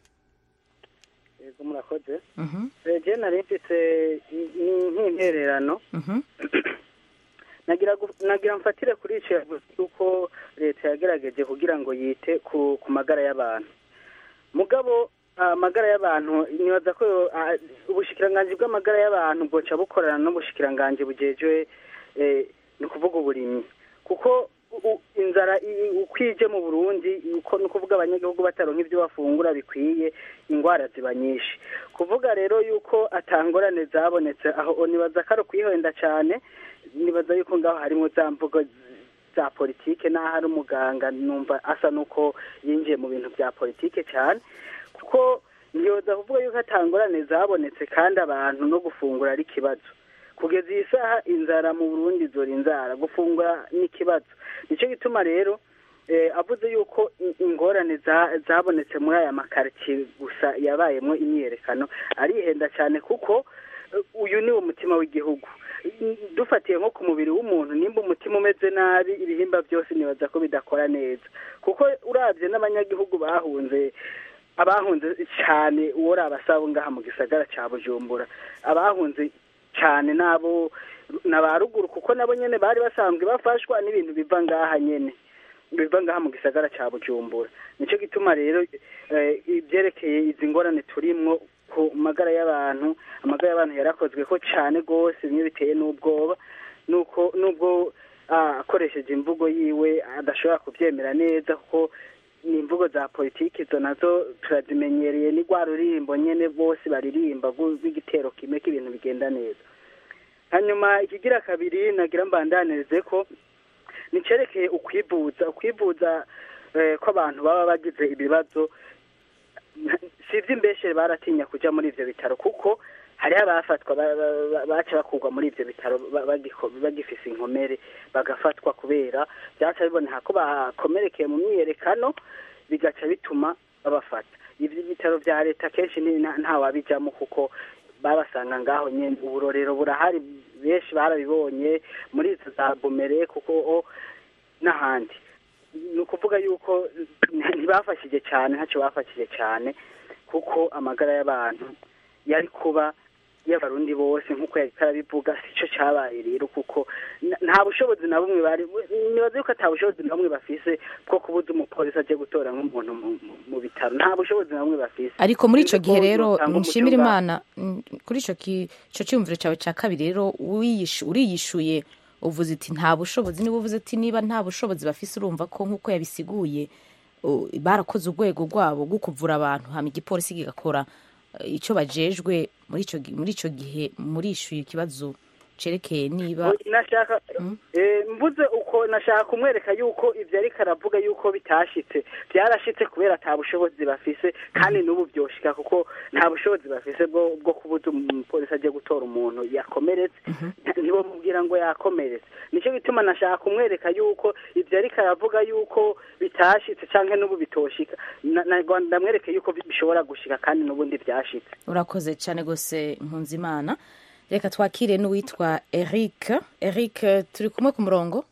yego murakoze Mhm, je nari mfise i- i- nk'intererano mhm, nagira gu- nagira mfatire kuri ico yavuze yuko leta yagerageje kugira ngo yite ku ku magara y'abantu mugabo amagara y'abantu nibaza ko ah, ubushikiranganji bw'amagara y'abantu bwoca bukorana n'ubushikiranganji bujejwe eh, ni ukuvuga uburimyi kuko u- u- inzara i- uko ije mu burundi uko ni ukuvuga abanyagihugu bataronka ibyo bafungura bikwiye ingwara ziba nyinshi kuvuga rero yuko atangorane zabonetse aho nibaza ko ari ukwihenda cyane nibaza yuko ngaho harimo za mvugo za politike n'aho ari umuganga numva asa n'uko yinjiye mu bintu bya politike cyane kuko ntiyoza kuvuga yuko atangorane zabonetse kandi abantu no gufungura ari ikibazo kugeza iyi saha inzara mu burundi zora inzara gufungura ni ikibazo nicyo gituma rero eh, avuze yuko i- ingorane za- zabonetse muri aya makaritsiye gusa yabayemo imyiyerekano arihenda cyane kuko eh, uyu ni umutima w'igihugu I- dufatiye nko ku mubiri w'umuntu nimba umutima umeze nabi ibihimba byose nibaza ko bidakora neza kuko urabye n'abanyagihugu bahunze abahunze cyane uwo ari abasabo ngaha mu gisagara cya bujumbura abahunze cyane nabo na ba ruguru kuko nabo nyene bari basanzwe bafashwa n'ibintu biva ngaha nyene biva ngaha mu gisagara cya bujumbura nicyo gituma rero eh, ibyerekeye izi ngorane turimwo ku magara y'abantu amagara y'abantu yarakozwe ko cyane rwose bimwe biteye n'ubwoba nuko nubwo ah, akoresheje imvugo yiwe adashobora kubyemera neza kuko ni imvugo za politiki izo nazo turazimenyereye ni rwa ruririmbo nyene bose baririmba rw'u- rw'igitero kimwe k'ibintu bigenda neza hanyuma ikigira kabiri nagira mbandanirize ko nicerekeye ukwivuza ukwivuza eh, ko abantu baba bagize ibibazo si iby'imbeshere baratinya kuja muri ivyo bitaro kuko hariho abafatwa ba- ba- ba- baca bakurwa muri ivyo bitaro ba- bagiko- bagifise inkomere bagafatwa kubera byaca biboneka ko bakomerekeye mu myiyerekano bigaca bituma babafata ibyo bitaro bya leta kenshi ni- nta- ntawabijamo kuko babasanga ngaho nyine uburorero burahari benshi barabibonye muri izo za bomere kuko o n'ahandi ni ukuvuga yuko ntibafashije cyane ntacyo bafashije cyane kuko amagara y'abantu yari kuba y'abarundi bose nk'uko yari arabivuga si cyo cyabaye rero kuko n- nta bushobozi na bumwe bari nibaze yuko ata bushobozi na bumwe bafise bwo kubuza umupolisi aje gutora nk'umuntu mu- mu- mu bitaro nta bushobozi na bumwe bafise ariko muri icyo Sinzi gihe ko rero yotanga umuco nshimira ngaho. imana mm, kuri icyo ki- icyo cyumviro cyawe cya kabiri rero wiyishu- uriyishuye uvuze iti nta bushobozi niba uvuze ati niba nta bushobozi bafise urumva ko nk'uko yabisiguye u- barakoze urwego rwabo rwo kuvura abantu hama igipolisi kigakora eh, icyo bajejwe muri icyo gi- muri icyo gihe murishyuye ikibazo cerekeye niba nashaka eh, mvuze uko nashaka kumwereka yuko ibyo ariko aravuga yuko bitashitse byarashitse kubera ata bushobozi bafise kandi n'ubu byoshika kuko nta bushobozi bafise bwo bwo kubuza umupolisi agiye gutora umuntu yakomeretse nibo mubwira ngo yakomeretse nicyo gituma nashaka kumwereka yuko ibyo ariko aravuga yuko bitashitse cyangwa n'ubu bitoshika Na- na- ndamwereke yuko bishobora gushika kandi n'ubundi byashitse urakoze cyane rwose nkunzimana reka twakire n'uwitwa eric eric turi kumwe ku murongo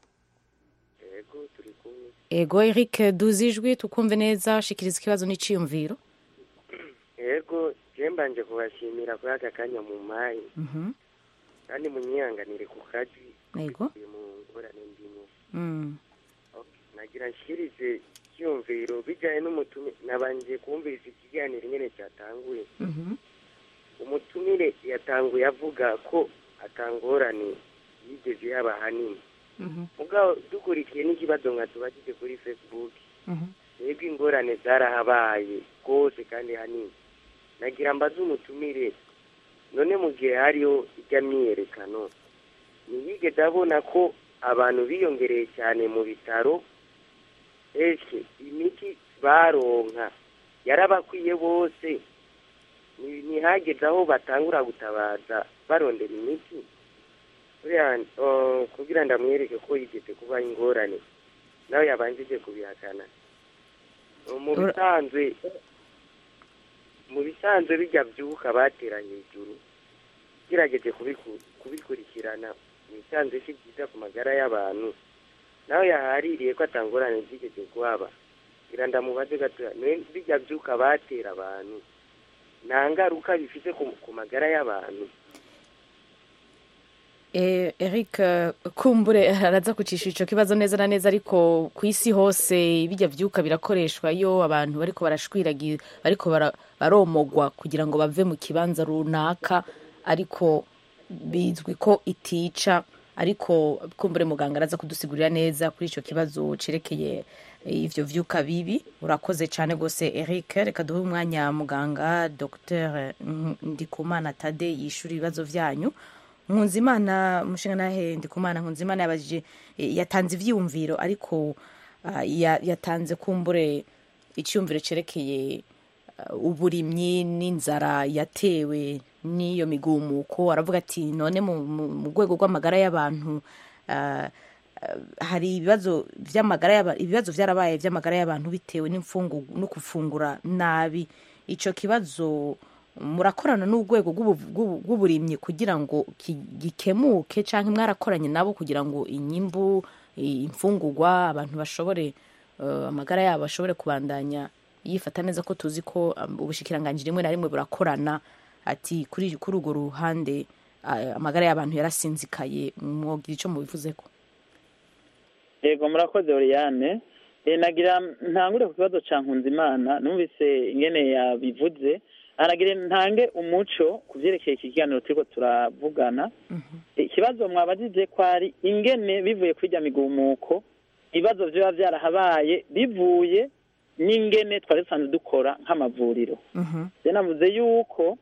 ego eric duzi ijwi tukumve neza shikiriza ikibazo n'iciyumviro yego je mbanje kubashimira kuri aka kanya mu mayi Mhm. kandi munyihanganire ku kazi Yego. mu ngorane ndimo Mm. nagira nshikirize icyumviro bijyanye n'umutumire nabanje kumviriza ikiganiro nyine cyatanguye Mhm. umutumire yatanguye avuga ko atangorane yigeze yaba hanini Mhm. mugabo dukurikiye n'ikibazo nka tubagije kuri facebook Mhm. yego ingorane zarahabaye rwose kandi hanini nagira mbaze umutumire none mu gihe hariho ijya myiyerekano ntiyigeze abona ko abantu biyongereye cyane mu bitaro ese imiti baronka yarabakwiye bose Ni- ntihageze aho batangura gutabaza barondera imiti buriya uh, kugira ndamwereke ko yigeze kuba ingorane nawe yabanjije kubihakana mu Ura- bisanzwe mu bisanzwe bijya byuka batera hejuru gerageje kubiku- kubikurikirana mu bisanzwe si byiza ku magara y'abantu nawe yahaririye ko atangorane zigeze kuhaba ngira ndamubaze gatoya none bijya byuka batera abantu nta ngaruka bifite ku, ku magara y'abantu Eh, Eric eh, kumbure araza kucisha ico kibazo neza na neza ariko ku isi hose bijya vyuka birakoreshwa iyo abantu bariko barashwiragira bariko bara- baromogwa kugira ngo bave mu kibanza runaka ariko bizwi ko itica ariko kumbure muganga araza kudusigurira neza kuri ico kibazo cerekeye eh, ivyo vyuka bibi urakoze cane gose Eric reka duhe umwanya muganga Dr Ndikumana Tade yishura ibibazo vyanyu nkunzimana umushinga nahe ndikumana nkunzimana yabajije eh, yatanze ivyiyumviro ariko ah, ya- yatanze kumbure icyumviro cerekeye ah, uburimyi n'inzara yatewe n'iyo migumuko aravuga ati none mu- mu mu rwego rw'amagara y'abantu ah, ah, hari ibibazo vy'amagara y'aba- ibibazo vyarabaye vy'amagara y'abantu bitewe n'imfungu no gufungura nabi ico kibazo murakorana n'urwego rw'ubu- rw'ubu- rw'uburimyi kugira ngo ki- gikemuke canke mwarakoranye nabo kugira ngo inyimbu i- imfungurwa abantu bashobore eh, amagara yabo ashobore kubandanya yifata neza ko tuzi ko um, ubushikiranganji rimwe na rimwe burakorana ati kuri kuri urwo ruhande ah, amagara y'abantu yarasinzikaye mwogira ico mubivuzeko yego murakoze Oriane Eh, nagira ntangure ku kibazo ca Nkunzimana numvise ingene yabivuze aragira ntange umuco ku vyerekeye iki kiganiro turiko turavugana ikibazo mwabajije ko ari ingene bivuye kuri rya migumuko ibibazo vyoba vyarahabaye bivuye n'ingene twari dusanzwe dukora nk'amavuriro je navuze yuko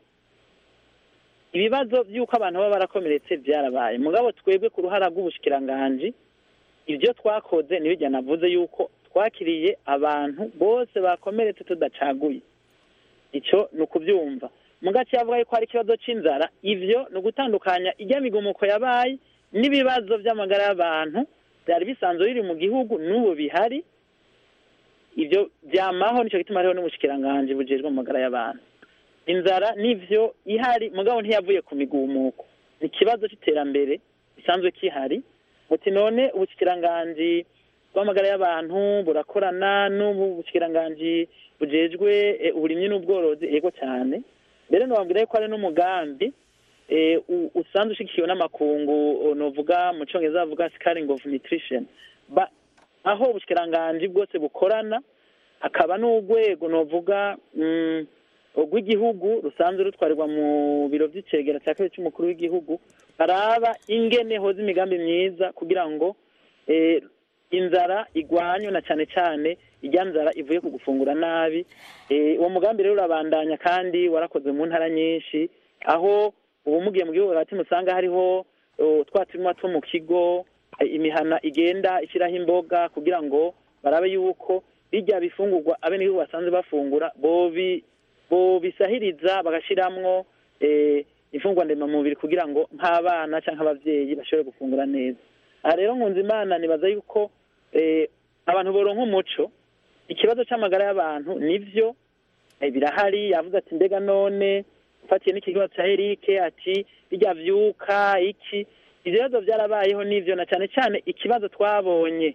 ibibazo by'uko abantu baba barakomeretse byarabaye mugabo twebwe ku ruhara rw'ubushikiranganji ibyo twakoze nibijya navuze yuko twakiriye abantu bose bakomeretse tudacaguye icyo ni ukubyumva mu gace yavuga yuko hari ikibazo cy'inzara ivyo ni ugutandukanya ijya migumuko yabaye n'ibibazo by'amagara y'abantu byari bisanzwe biri mu gihugu n'ubu bihari ibyo byamaho nicyo gituma hariho n'ubushikiranganji bujejwe mu magara y'abantu inzara nivyo ihari mugabo ntiyavuye ku migumuko ni ikibazo c'iterambere gisanzwe kihari muti none ubushikiranganji bw'amagara y'abantu burakorana n'ubu bushikiranganji bujejwe eh, uburimyi n'ubworozi yego cyane mbere nobabwira yuko hari n'umugambi eh, u- usanzwe ushigikiwe n'amakungu o, novuga mu congereza bavuga scaring of nutrition ba, aho ubushikiranganji bwose bukorana hakaba n'urwego novuga mm, rw'igihugu rusanzwe rutwarirwa mu biro vy'icegera cya kabiri c'umukuru w'igihugu baraba ingene hoza imigambi myiza kugira ngo eh, inzara igwanywe na cane cane irya nzara ivuye ku gufungura nabi Eh, uwo mugambi rero urabandanya kandi warakozwe mu ntara nyinshi aho ubu mugiye mu gihugu hagati musanga hariho oh, twa turima two mu kigo eh, imihana igenda ishyiraho imboga kugira ngo barabe yuko bijya bifungurwa abenegihugu basanzwe bafungura bobi bobisahiriza bagashiramwo eh, imfungwa ndemamubiri kugira ngo nk'abana canke abavyeyi bashobore gufungura neza aha rero nkunze imana nibaza yuko eh, abantu boronka umuco ikibazo c'amagara y'abantu nivyo eh, birahari yavuze ati mbega none ufatiye n'ikibazo ca erike ati bijya vyuka iki ivyo bibazo vyarabayeho nivyo na cane cane ikibazo twabonye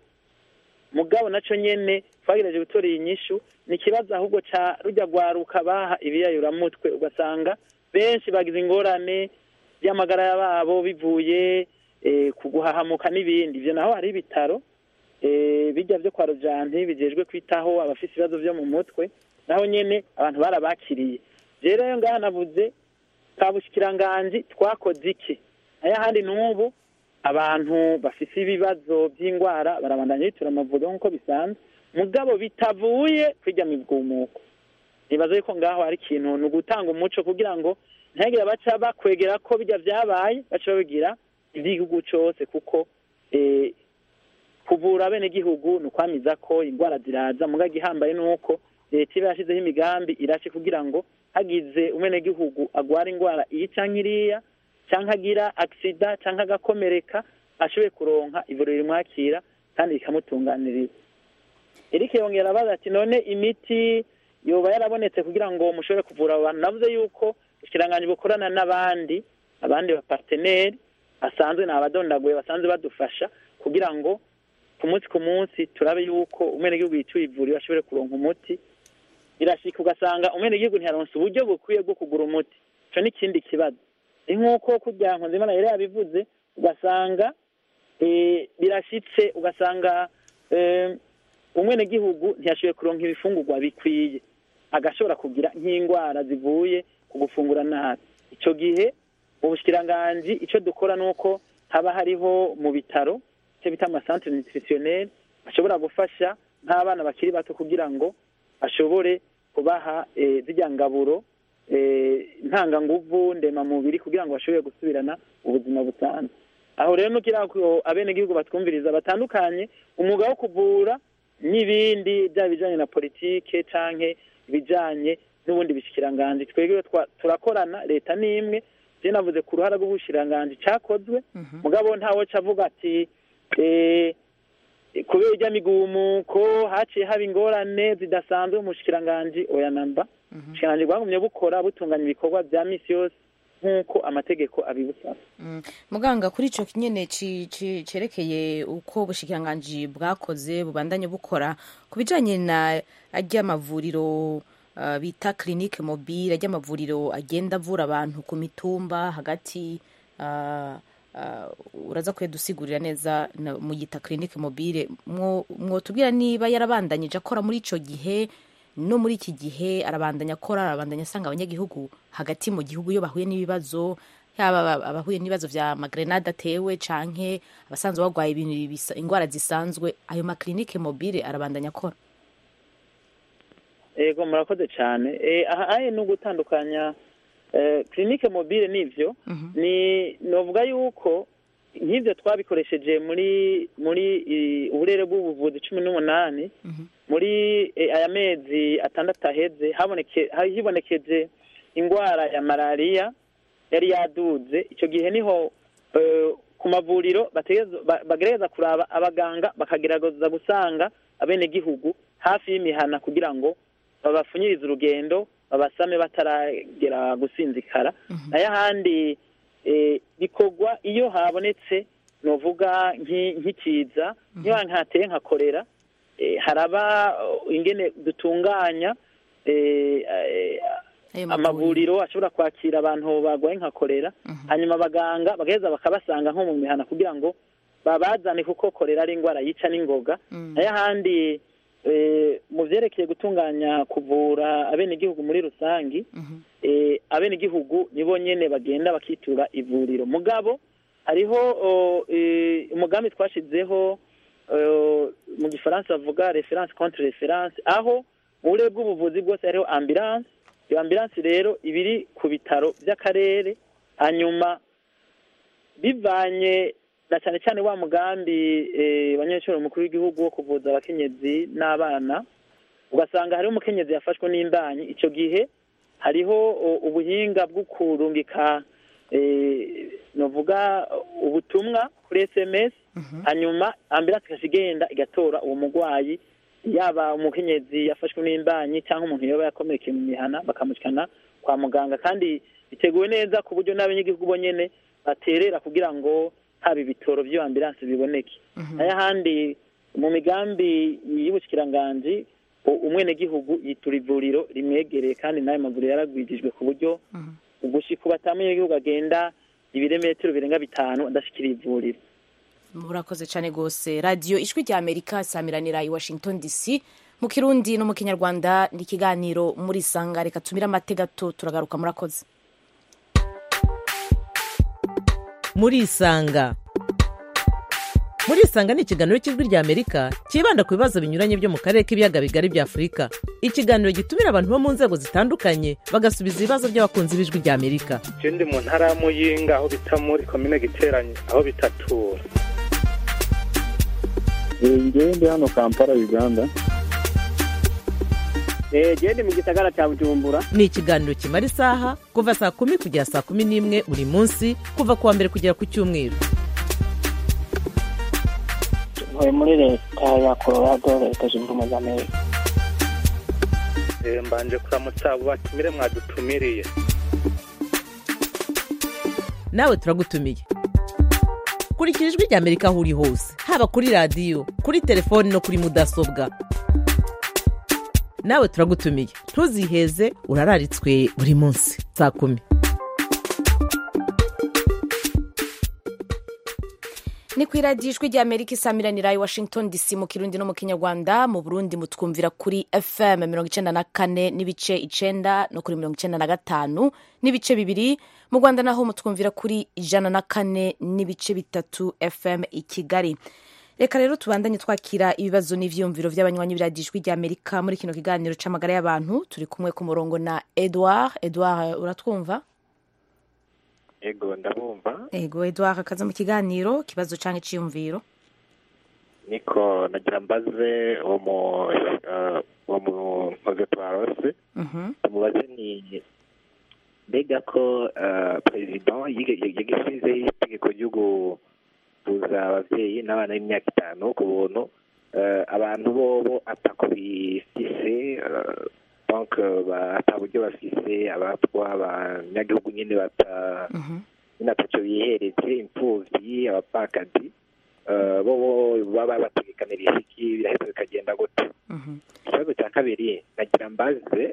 mugabo naco nyene twagerageje gutora iyi nyishu ni ikibazo ahubwo ca rujya rwaruka baha ibiyayuramutwe ugasanga benshi bagize ingorane by'amagara y'ababo bivuye eh, ku guhahamuka n'ibindi ivyo naho hari ibitaro eh, bijya vyo kwa rujanti bijejwe kwitaho abafise ibibazo vyo mu mutwe naho nyene abantu barabakiriye rero yo ngaha navuze ka bushikiranganji twakoze iki ayahandi n'ubu abantu bafise ibibazo by'indwara barabandanya bitura amavuriro nk'uko bisanzwe mugabo bitavuye kwirya migumuko nibaza yuko ngaho hari ikintu ni ugutanga umuco kugira ngo ntihagire baca bakwegera ko bijya vyabaye baca babigira ivy'igihugu cose kuko eh, kuvura abenegihugu ni ukwamiza ko indwara ziraza mugabo igihambaye ni uko leta iba yashizeho imigambi irashe kugira ngo hagize umwenegihugu agwara indwara iyi canke iriya canke agira agisida canke agakomereka ashoboye kuronka ivuriro rimwakira kandi rikamutunganiriza Eric yongera abaza ati none imiti yoba yarabonetse kugira ngo mushobore kuvura abo bantu navuze yuko ikiranganji bukorana n'abandi abandi baparteneri basanzwe ni abadondaguye basanzwe badufasha kugira ngo ku munsi ku munsi turabe yuko umwenegihugu yituye ivuriro ashobore kuronka umuti birashika ugasanga umwenegihugu ntiyaronse uburyo bukwiye bwo kugura umuti ico ni ikindi kibazo ni nk'uko kurya nkunzimana yari yabivuze ugasanga eh, birashitse ugasanga eh, umwenegihugu ntiyashoboye kuronka ibifungurwa bikwiye agashobora kugira nk'indwara zivuye ku gufungura nabi ico gihe mu bushikiranganji ico dukora nuko haba hariho mu bitaro icyo bita amasantere nutritionel ashobora gufasha nk'abana bakiri bato kugira ngo ashobore kubaha eh, zirya ngaburo eh, ntanganguvu ndemamubiri kugira ngo bashobore gusubirana ubuzima busanzwe aho rero nugira ko abenegihugu batwumviriza batandukanye umwuga wo kuvura n'ibindi byaba ibijanye na politike canke ibijanye n'ubundi bishikiranganji twebwe twa- turakorana leta ni imwe je navuze ku ruhara rw'ubushikiranganji cakozwe mugabo ntawe cavuga ati eh, kubera irya migumuko haciye haba ingorane zidasanzwe mu bushikiranganji oya namba ubushikiranganji bwagumye bukora butunganya ibikorwa vya misi yose nk'uko amategeko abibusaba Mm. muganga kuri ico nyene ci- ci- cerekeye uko ubushikiranganji bwakoze bubandanye bukora ku bijanye na arya mavuriro uh, bita clinique mobile arya mavuriro agenda avura abantu ku mitumba hagati uh, uh, uraza kuyadusigurira neza na- mu yita clinique mobile mwo mwotubwira niba yarabandanyije akora muri ico gihe no muri iki gihe arabandanya akora arabandanya asanga abanyagihugu hagati mu gihugu iyo bahuye n'ibibazo yaba aba- abahuye n'ibibazo vya magrenade atewe canke abasanzwe barwaye ibintu bisa- ingwara zisanzwe ayo maklinike mobile arabandanya akora ego murakoze cyane Eh, aha aye ni ugutandukanya eh, clinique mobile n'ivyo ni novuga yuko nk'ivyo twabikoresheje muri muri i- uburere bw'ubuvuzi cumi n'umunani muri eh, aya mezi atandatu aheze haboneke ha- hibonekeje ingwara ya malariya yari yaduze ico gihe niho eh, ku mavuriro bategereza- ba- bagerageza kuraba abaganga bakagerageza gusanga abenegihugu hafi y'imihana kugira ngo babapfunyirize urugendo babasame bataragera gusinzikara nayo ahandi eh, bikorwa iyo habonetse novuga nk'i- nk'ikiza nk'iyo hateye nka korera eh, haraba uh, ingene dutunganya eh, eh, Ayo amavuriro ashobora kwakira abantu barwaye nka korera hanyuma abaganga bagaheza bakabasanga nko mu mihana kugira ngo babazane kuko korera ari indwara yica n'ingoga nayo ahandi eh, mu vyerekeye gutunganya kuvura abenegihugu muri rusangi eh, abenegihugu nibo nyene bagenda bakitura ivuriro mugabo hariho o, eh, umugambi twashizeho eh, mu gifaransa bavuga reference contre reference aho mu burere bw'ubuvuzi bwose hariho ambulance iyo ambulance rero iba iri ku bitaro by'akarere hanyuma bivanye na cyane cyane wa mugambi eh, abanyeshuri mukuru w'igihugu wo kuvuza abakenyezi n'abana ugasanga hariho umukenyezi yafashwe n'imbanyi icyo gihe hariho o, ubuhinga bwo kurungika eh, novuga ubutumwa kuri sms hanyuma ambulance ikajya igenda igatora uwo murwayi yaba umukenyezi yafashwe n'imbanyi cyangwa umuntu yoba yakomerekeye mu mihana bakamushyikana kwa muganga kandi biteguwe neza ku buryo n'abanyagihugu bo nyene baterera kugira ngo haba ibitoro by'iyo ambulance biboneke nayo ahandi mu migambi y'ubushyikiranganji u- umwenegihugu yitura ivuriro rimwegereye kandi n'ayo mavuriro yaragwijijwe ku buryo ugushika ubu ata munyagihugu agenda ibirometero birenga bitanu adashikira ivuriro murakoze cyane rwose radiyo ijwi rya amerika samiranira i washington dc mu kirundi no mu kinyarwanda ni ikiganiro muri sanga reka tumire amate gato turagaruka murakoze murisanga murisanga ni ikiganiro cy'ijwi rya amerika cyibanda ku bibazo binyuranye byo mu karere k'ibiyaga bigari bya afurika ikiganiro gitumira abantu bo mu nzego zitandukanye bagasubiza ibibazo by'abakunzi b'ijwi rya amerika je ndi mu ntara ya muyinga aho bita muri komine giteranye aho bitatura ngewe ndi hano kampala uganda gende mu gisagara cya bujumbura ni ikiganiro kimara isaha kuva saa kumi kugera saa kumi n'imwe buri munsi kuva ku wa mbere kugera ku cyumweru ntuye muri leta ya colorado leta zunze ubumwe za amerika Eh, mbanje kuramutsa abo batumire mwadutumiriye nawe turagutumiye kurikira ijwi rya amerika aho uri hose haba kuri radiyo kuri telefoni no kuri mudasobwa nawe turagutumiye ntuziheze urararitswe buri munsi saa kumi ni ku iradiyo ijwi rya amerika isamiranira i washington dc mu kirundi no mu kinyarwanda mu burundi mutwumvira kuri fm mirongo icenda na kane n'ibice icenda no kuri mirongo icenda na gatanu n'ibice bibiri mu rwanda naho mutwumvira kuri ijana na kane n'ibice bitatu fm i kigali reka rero tubandanye twakira ibibazo n'ivyiyumviro vy'abanywanyi b'iradiyo ijwi rya amerika muri kino kiganiro c'amagara y'abantu turi kumwe ku murongo na edouard edouard uratwumva ego ndabumva ego edouard akaza mu kiganiro kibazo canke iciyumviro niko nagira mbaze uwo mu eh, uwo mu nkoze twarose Mhm. tumubaze ni mbega ko eh, perezida yige- yagishyizeho itegeko ryo guhuza ababyeyi n'abana b'imyaka itanu ku buntu eh, abantu bobo atako bifise eh, donc ba- ata buryo bafise abatwa abanyagihugu nyine bata nyine ataco bihereze imfuvyi abapfakazi eh, bo bo baba bategekanirije iki biraheza bikagenda gute ikibazo cya kabiri nagira mbaze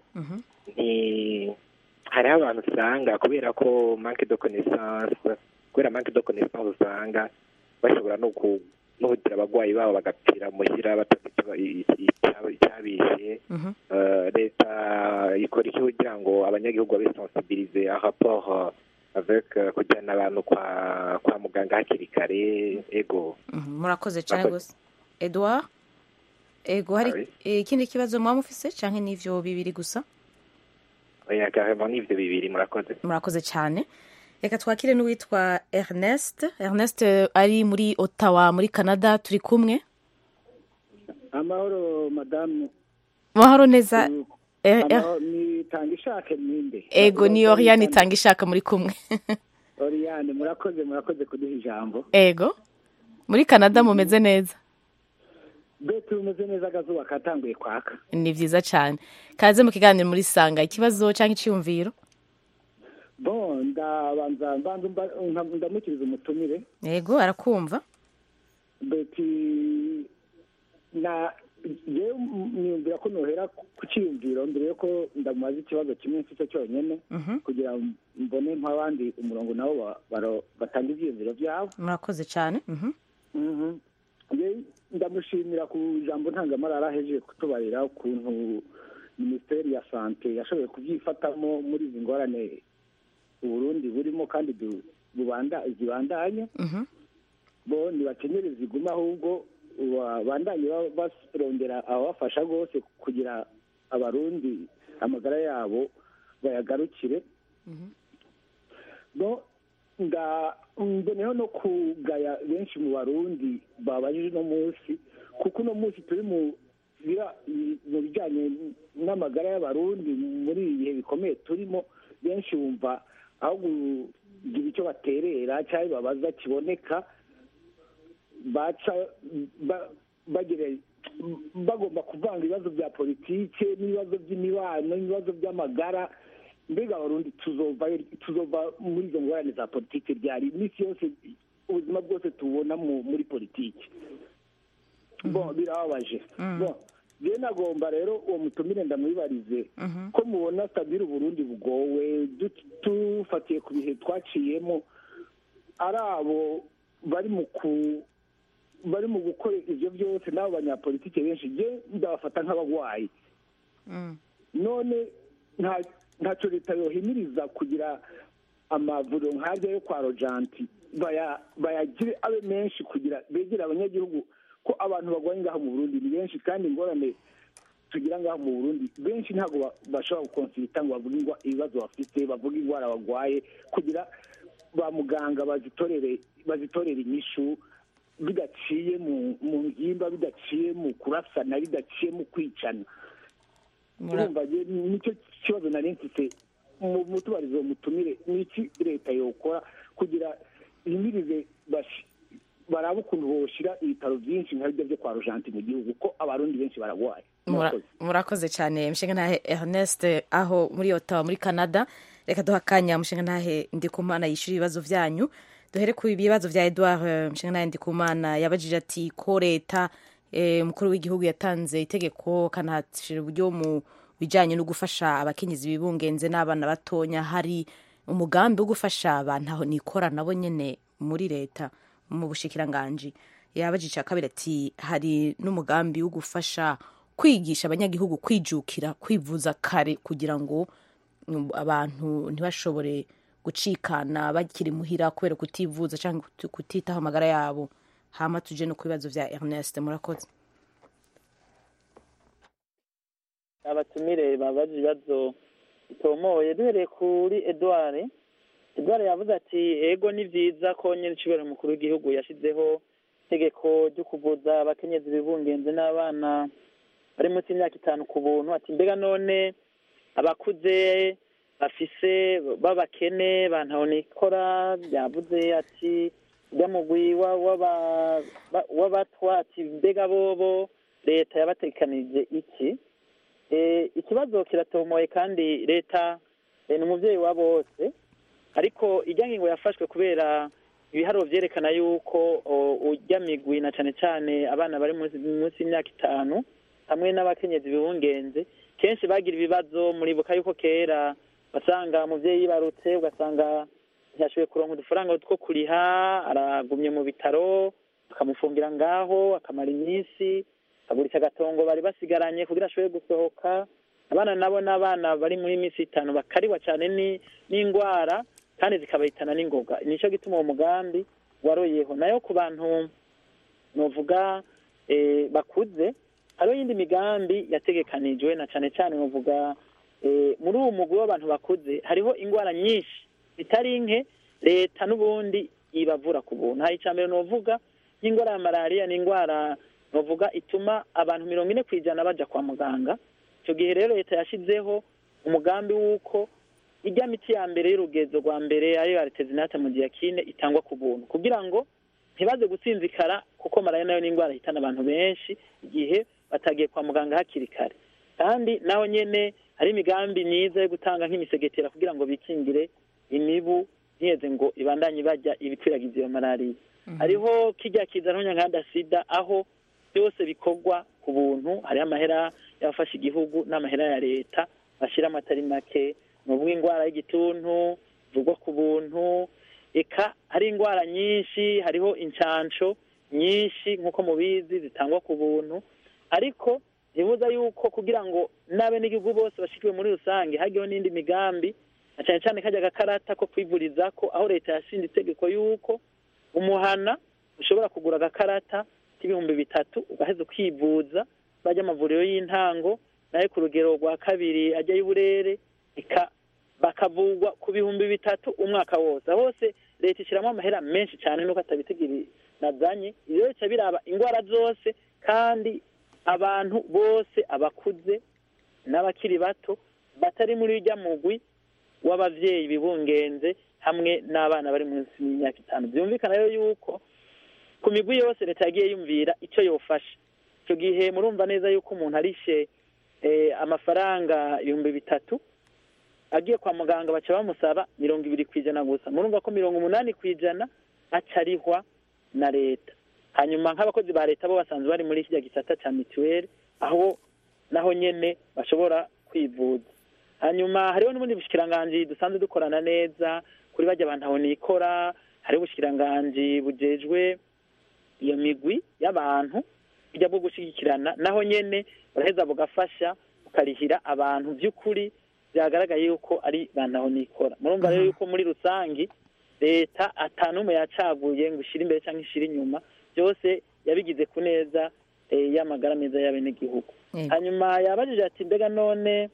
ni hariho abantu usanga kubera ko manque de connaissance kubera manque de connaissance usanga bashobora no ku no kugira abagwayi babo bagapfira muhira batazi icyo- i- i- icya- icyabishe Eh, leta ikora iki kugira ngo abanyagihugu babe sensibilize en rapport euh, avec euh, kujyana abantu kwa kwa muganga hakiri kare ego Mhm, murakoze cyane Murakoze. rwose edouard ego hari Oui. eh, ikindi kibazo mwaba mufise canke n'ivyo bibiri gusa oya carrément ni ivyo bibiri murakoze murakoze cyane reka twakire n'uwitwa ernest ernest eh, ari muri ottawa muri canada turi kumwe amahoro madamu mahoro neza Eh, eh, amahoro nitanga ishake ninde ego ni oriane itanga ishaka muri kumwe oriyane murakoze murakoze kuduha ijambo ego muri canada mumeze neza beti bumeze neza akazuba katanguye kwaka ni vyiza cane kaze mu kiganiro muri sanga ikibazo canke iciyumviro bon ndabanza mbanza mba- nka- ndamukiriza umutumire yego arakumva beti na jewe niyumvira ko nohera ku cyiyumviro mbere yuko ndamubaza ikibazo kimwe mfite cyonyine Mhm. kugira ngo mbone nk'abandi umurongo nabo ba- baro- batanga ibyiyumviro byabo murakoze cane Mhm. Mhm. Njye ndamushimira ku ijambo ntangamarara ahejeje kutubarira ukuntu minisiteri ya sante yashoboye kubyifatamo muri izi ngorane uburundi burimo kandi du- bubanda- zibandanya Mhm. bo ntibakenyere ziguma ahubwo babandanye ba- barondera ababafasha rwose kugira abarundi amagara yabo bayagarukire no nda mboneho no kugaya benshi mu barundi babajije uno munsi kuko uno munsi turi mu bira- mu bijyanye n'amagara y'abarundi muri ibi bihe bikomeye turimo benshi bumva aho kugira icyo baterera cyangwa babaza kiboneka baca ba- bagira bagomba kuvanga ibibazo bya politike n'ibibazo by'imibano n'ibibazo by'amagara mbega abarundi tuzova tuzova muri izo ngorane za politike ryari iminsi yose ubuzima bwose tubona mu- muri politike bon birababaje bon rero nagomba rero uwo mutumire ndamwibarize ko mubona stabile uburundi bugowe du- dufatiye ku bihe twaciyemo ari abo bari mu ku bari mu gukora ibyo byose n'abo banyapolitike benshi je ndabafata nk'abagwayi none nta ntacyo leta yohimiriza kugira amavuriro nk'arya yo kwa rojanti baya- bayagire abe menshi kugira begere abanyagihugu ko abantu barwaye ngaho mu burundi ni benshi kandi ingorane tugira ngaho mu burundi benshi ntabwo ba- bashobora gukonsirita ngo bavuge ingwa- ibibazo bafite bavuge indwara barwaye kugira ba muganga bazitorere bazitorere inyishu bidaciye mu mu ngimba bidaciye mu kurasana bidaciye mu kwicana Mura- urumva je nicyo kibazo nari mfite mu mutubarizo mutumire niki leta yokora kugira yimirize bashi- barabe ukuntu boshira ibitaro byinshi nka bijya byo kwa rujanti mu gihugu ko abarundi benshi baragwaye Mura- Murakoze. murakoze cyane mushinga ntahe ernest aho muri otawa muri canada reka duha akanya mushinga ntahe ndikumana yishyura ibibazo byanyu duhere ku bibazo bya edouard eh, mushinga ntahe ndikumana yabajije ati ko leta eh, umukuru w'igihugu yatanze itegeko kanahashira uburyo mu bijyanye no gufasha abakenyezi bibungenze n'abana batonya hari umugambi wo gufasha abantu aho nikora nabo nyine muri leta mu bushikiranganji yabajije icya kabiri ati hari n'umugambi wo gufasha kwigisha abanyagihugu kwijukira kwivuza kare kugira ngo mm, abantu ntibashobore gucikana bakiri muhira kubera kutivuza cyangwa kuti- kutitaho amagara yabo hama tuje no ku bibazo bya ernest murakoze abatumire babaje ibibazo bitomoye duhereye kuri edouard edouard yavuze ati ego ni byiza ko nyine icibero mukuru w'igihugu yashyizeho itegeko ryo kuvuza abakenyezi bibungenze n'abana bari munsi y'imyaka itanu ku buntu ati mbega none abakuze bafise b'abakene bantahonikora yavuze ati ujya mugwi wa- w'aba- ba- w'abatwa ati mbega bobo leta yabatekanije iki Eh, ikibazo kiratomoye kandi leta eh, ni umubyeyi wa bose ariko ijya ngingo yafashwe kubera ibiharuro byerekana yuko o, ujya migwi na cyane cyane abana bari munsi munsi y'imyaka itanu hamwe n'abakenyezi bibungenze kenshi bagira ibibazo muribuka yuko kera basanga umubyeyi yibarutse ugasanga ntiyashoboye kuronka udufaranga two kuriha aragumye mu bitaro bakamufungira ngaho akamara iminsi agurisha agatongo bari basigaranye kugira ashobore gusohoka abana nabo n'abana bari muri minsi itanu bakariwa cyane ni- n'indwara kandi zikabahitana n'ingoga nicyo gituma uwo mugambi waroyeho nayo ku bantu novuga eh, bakuze hariho iyindi migambi yategekanijwe na cyane cyane novuga eh, muri uwo mugwi w'abantu bakuze hariho indwara nyinshi zitari nke leta n'ubundi ibavura ku buntu hari icya mbere novuga nk'indwara ya malariya ni indwara novuga ituma abantu mirongo ine ku ijana baja kwa muganga icyo gihe rero leta yashyizeho umugambi w'uko ijya miti ya mbere y'urugezo rwa mbere ariyo aritezinate mu gihe kine itangwa ku buntu kugira ngo ntibaze gusinzikara kuko malariya nayo ni indwara ihitana abantu benshi igihe batagiye kwa muganga hakiri kare kandi naho nyene hari imigambi myiza yo gutanga nk'imisegetera kugira ngo bikingire imibu ntiyeze ngo ibandanye bajya ibikwiragiza iyo malariya hariho kijya kiza nk'umunyanganda sida aho byose bikorwa ku buntu hariho amahera y'abafasha igihugu n'amahera ya leta bashyiramo atari make ni uvuga indwara y'igituntu ivugwa ku buntu eka hari indwara nyinshi hariho inshansho nyinshi nk'uko mubizi zitangwa ku buntu ariko ntibuza yuko kugira ngo n'abenegihugu bose bashikiwe muri rusange hagiyeho n'indi migambi na cyane cyane kajya agakarata ko kwivuriza ko aho leta yashinze itegeko y'uko umuhana ushobora kugura agakarata k'ibihumbi bitatu ugaheza ukivuza bajya amavuriro y'intango nayo ku rugero rwa kabiri ajya y'uburere eka bakavugwa ku bihumbi bitatu umwaka wose aho hose leta ishyiramo amahera menshi cyane nuko atabitegiri nazanye ibyo bica biraba indwara zose kandi abantu bose abakuze n'abakiri bato batari muri ujya mugwi w'ababyeyi bibungenze hamwe n'abana bari munsi y'imyaka itanu byumvikana rero yuko ku migwi yose leta yagiye yumvira icyo yofasha icyo gihe murumva neza yuko umuntu arishe amafaranga ibihumbi bitatu agiye kwa muganga baca bamusaba mirongo ibiri ku ijana gusa murumva ko mirongo umunani ku ijana acarihwa na leta hanyuma nk'abakozi ba leta bo basanzwe bari muri kijya gisata cya mituweli aho naho nyine bashobora kwivuza hanyuma hariho n'ubundi bushikiranganji dusanzwe dukorana neza kuri bajya abantu aho nikora hariho ubushikiranganji bujejwe iyo migwi y'abantu bijya bwo gushyigikirana naho nyine baraheza bugafasha bukarihira abantu by'ukuri byagaragaye yuko ari bantu aho nikora murumva rero yuko muri rusange leta atanumwe yacaguye ngo ishyire imbere cyangwa ishyire inyuma byose yabigize ku neza y'amagara meza y'abenegihugu hanyuma yabajije ati mbega none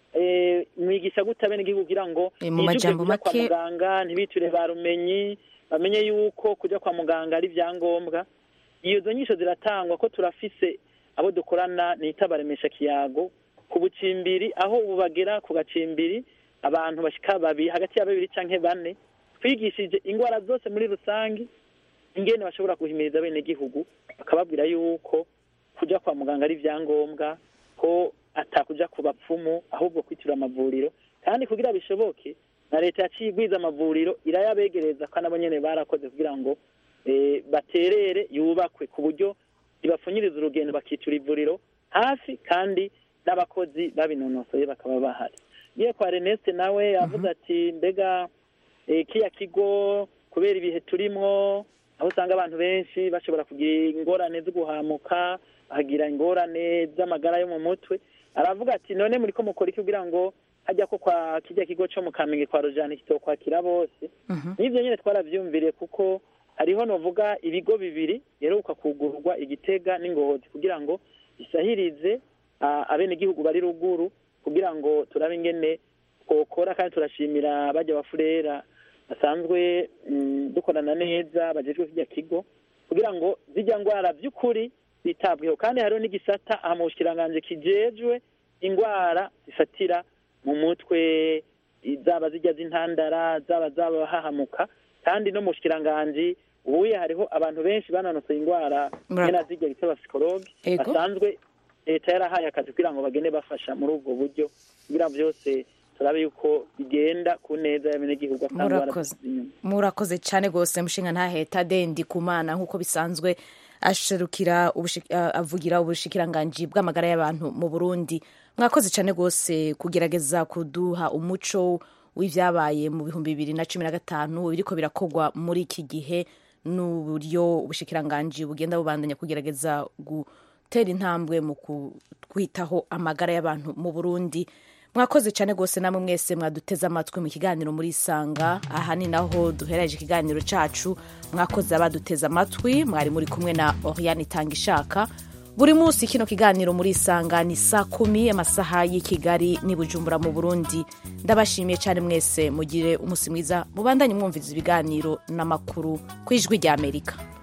mwigisha gute abenegihugu kugira ngo majambo kujya kwa make- muganga ntibicure barumenyi bamenye yuko kujya kwa muganga ari ibyangombwa izo nyisho ziratangwa ko turafise abo dukorana nita baremesha kiyago ku bucimbiri aho ubu bagera ku gacimbiri abantu bashika babiri hagati ya babiri canke bane twigishije indwara zose muri rusange ingene bashobora guhimiriza abenegihugu bakababwira yuko kujya kwa muganga ari ibyangombwa ko atakuja ku bapfumu ahubwo kwitura amavuriro kandi kugira bishoboke na leta yaciye igwiza amavuriro irayabegereza ko nabo nyene barakoze kugira ngo eh, baterere yubakwe ku buryo ibapfunyiriza urugendo bakitura ivuriro hafi kandi n'abakozi babinonosoye bakaba bahari ngiye kwa reneste nawe yavuze ati mbega eh, kiya kigo kubera ibihe turimwo aho usanga abantu benshi bashobora kugira ingorane zo guhamuka bagira ingorane z'amagara yo mu mutwe aravuga ati none muri ko mukora iki kugira ngo hajya ko kwa kijya kigo cyo mu kamenge kwa rojani kitokwakira bose n'ibyo nyine twarabyumviriye kuko hariho novuga ibigo bibiri yeruka kugurwa igitega n'ingozi kugira ngo bisahirize ah, abenegihugu bari ruguru kugira ngo turabe ingene twokora kandi turashimira bajya bafurera basanzwe mm, dukorana neza bajejwe kijya kigo kugira ngo zijya ndwara by'ukuri zitabweho kandi hariho n'igisata aha mu bushikiranganje kijejwe indwara zifatira mu mutwe zaba zijya z'intandara zaba zaba hahamuka kandi no mu bushikiranganje ubuye hariho abantu benshi banonosoye indwara Mura- nyene zijya bita abapsikologe Ego. basanzwe leta yarahaye akazi kugira ngo bagende bafasha muri ubwo buryo kugira byose turabe yuko bigenda ku neza y'abenegihugu atangwa murakoze murakoze cyane rwose mushinga ntaheta dendi kumana nk'uko bisanzwe asherukira ubushi- a- avugira ubushikiranganji bw'amagara y'abantu mu burundi mwakoze cyane rwose kugerageza kuduha umuco w'ibyabaye mu bihumbi bibiri na cumi na gatanu biriko birakorwa muri iki gihe n'uburyo ubushikiranganji bugenda bubandanya kugerageza gutera intambwe mu kwitaho amagara y'abantu mu burundi mwakoze cyane rwose namwe mwese mwaduteze amatwi mu kiganiro muri isanga aha ni naho duhereje ikiganiro cyacu mwakoze abaduteze amatwi mwari muri kumwe na oriane itanga ishaka buri munsi kino kiganiro muri isanga ni saa kumi amasaha y'i kigali n'i bujumbura mu burundi ndabashimiye cyane mwese mugire umunsi mwiza mubandanye mwumviriza ibiganiro n'amakuru ku ijwi ry'amerika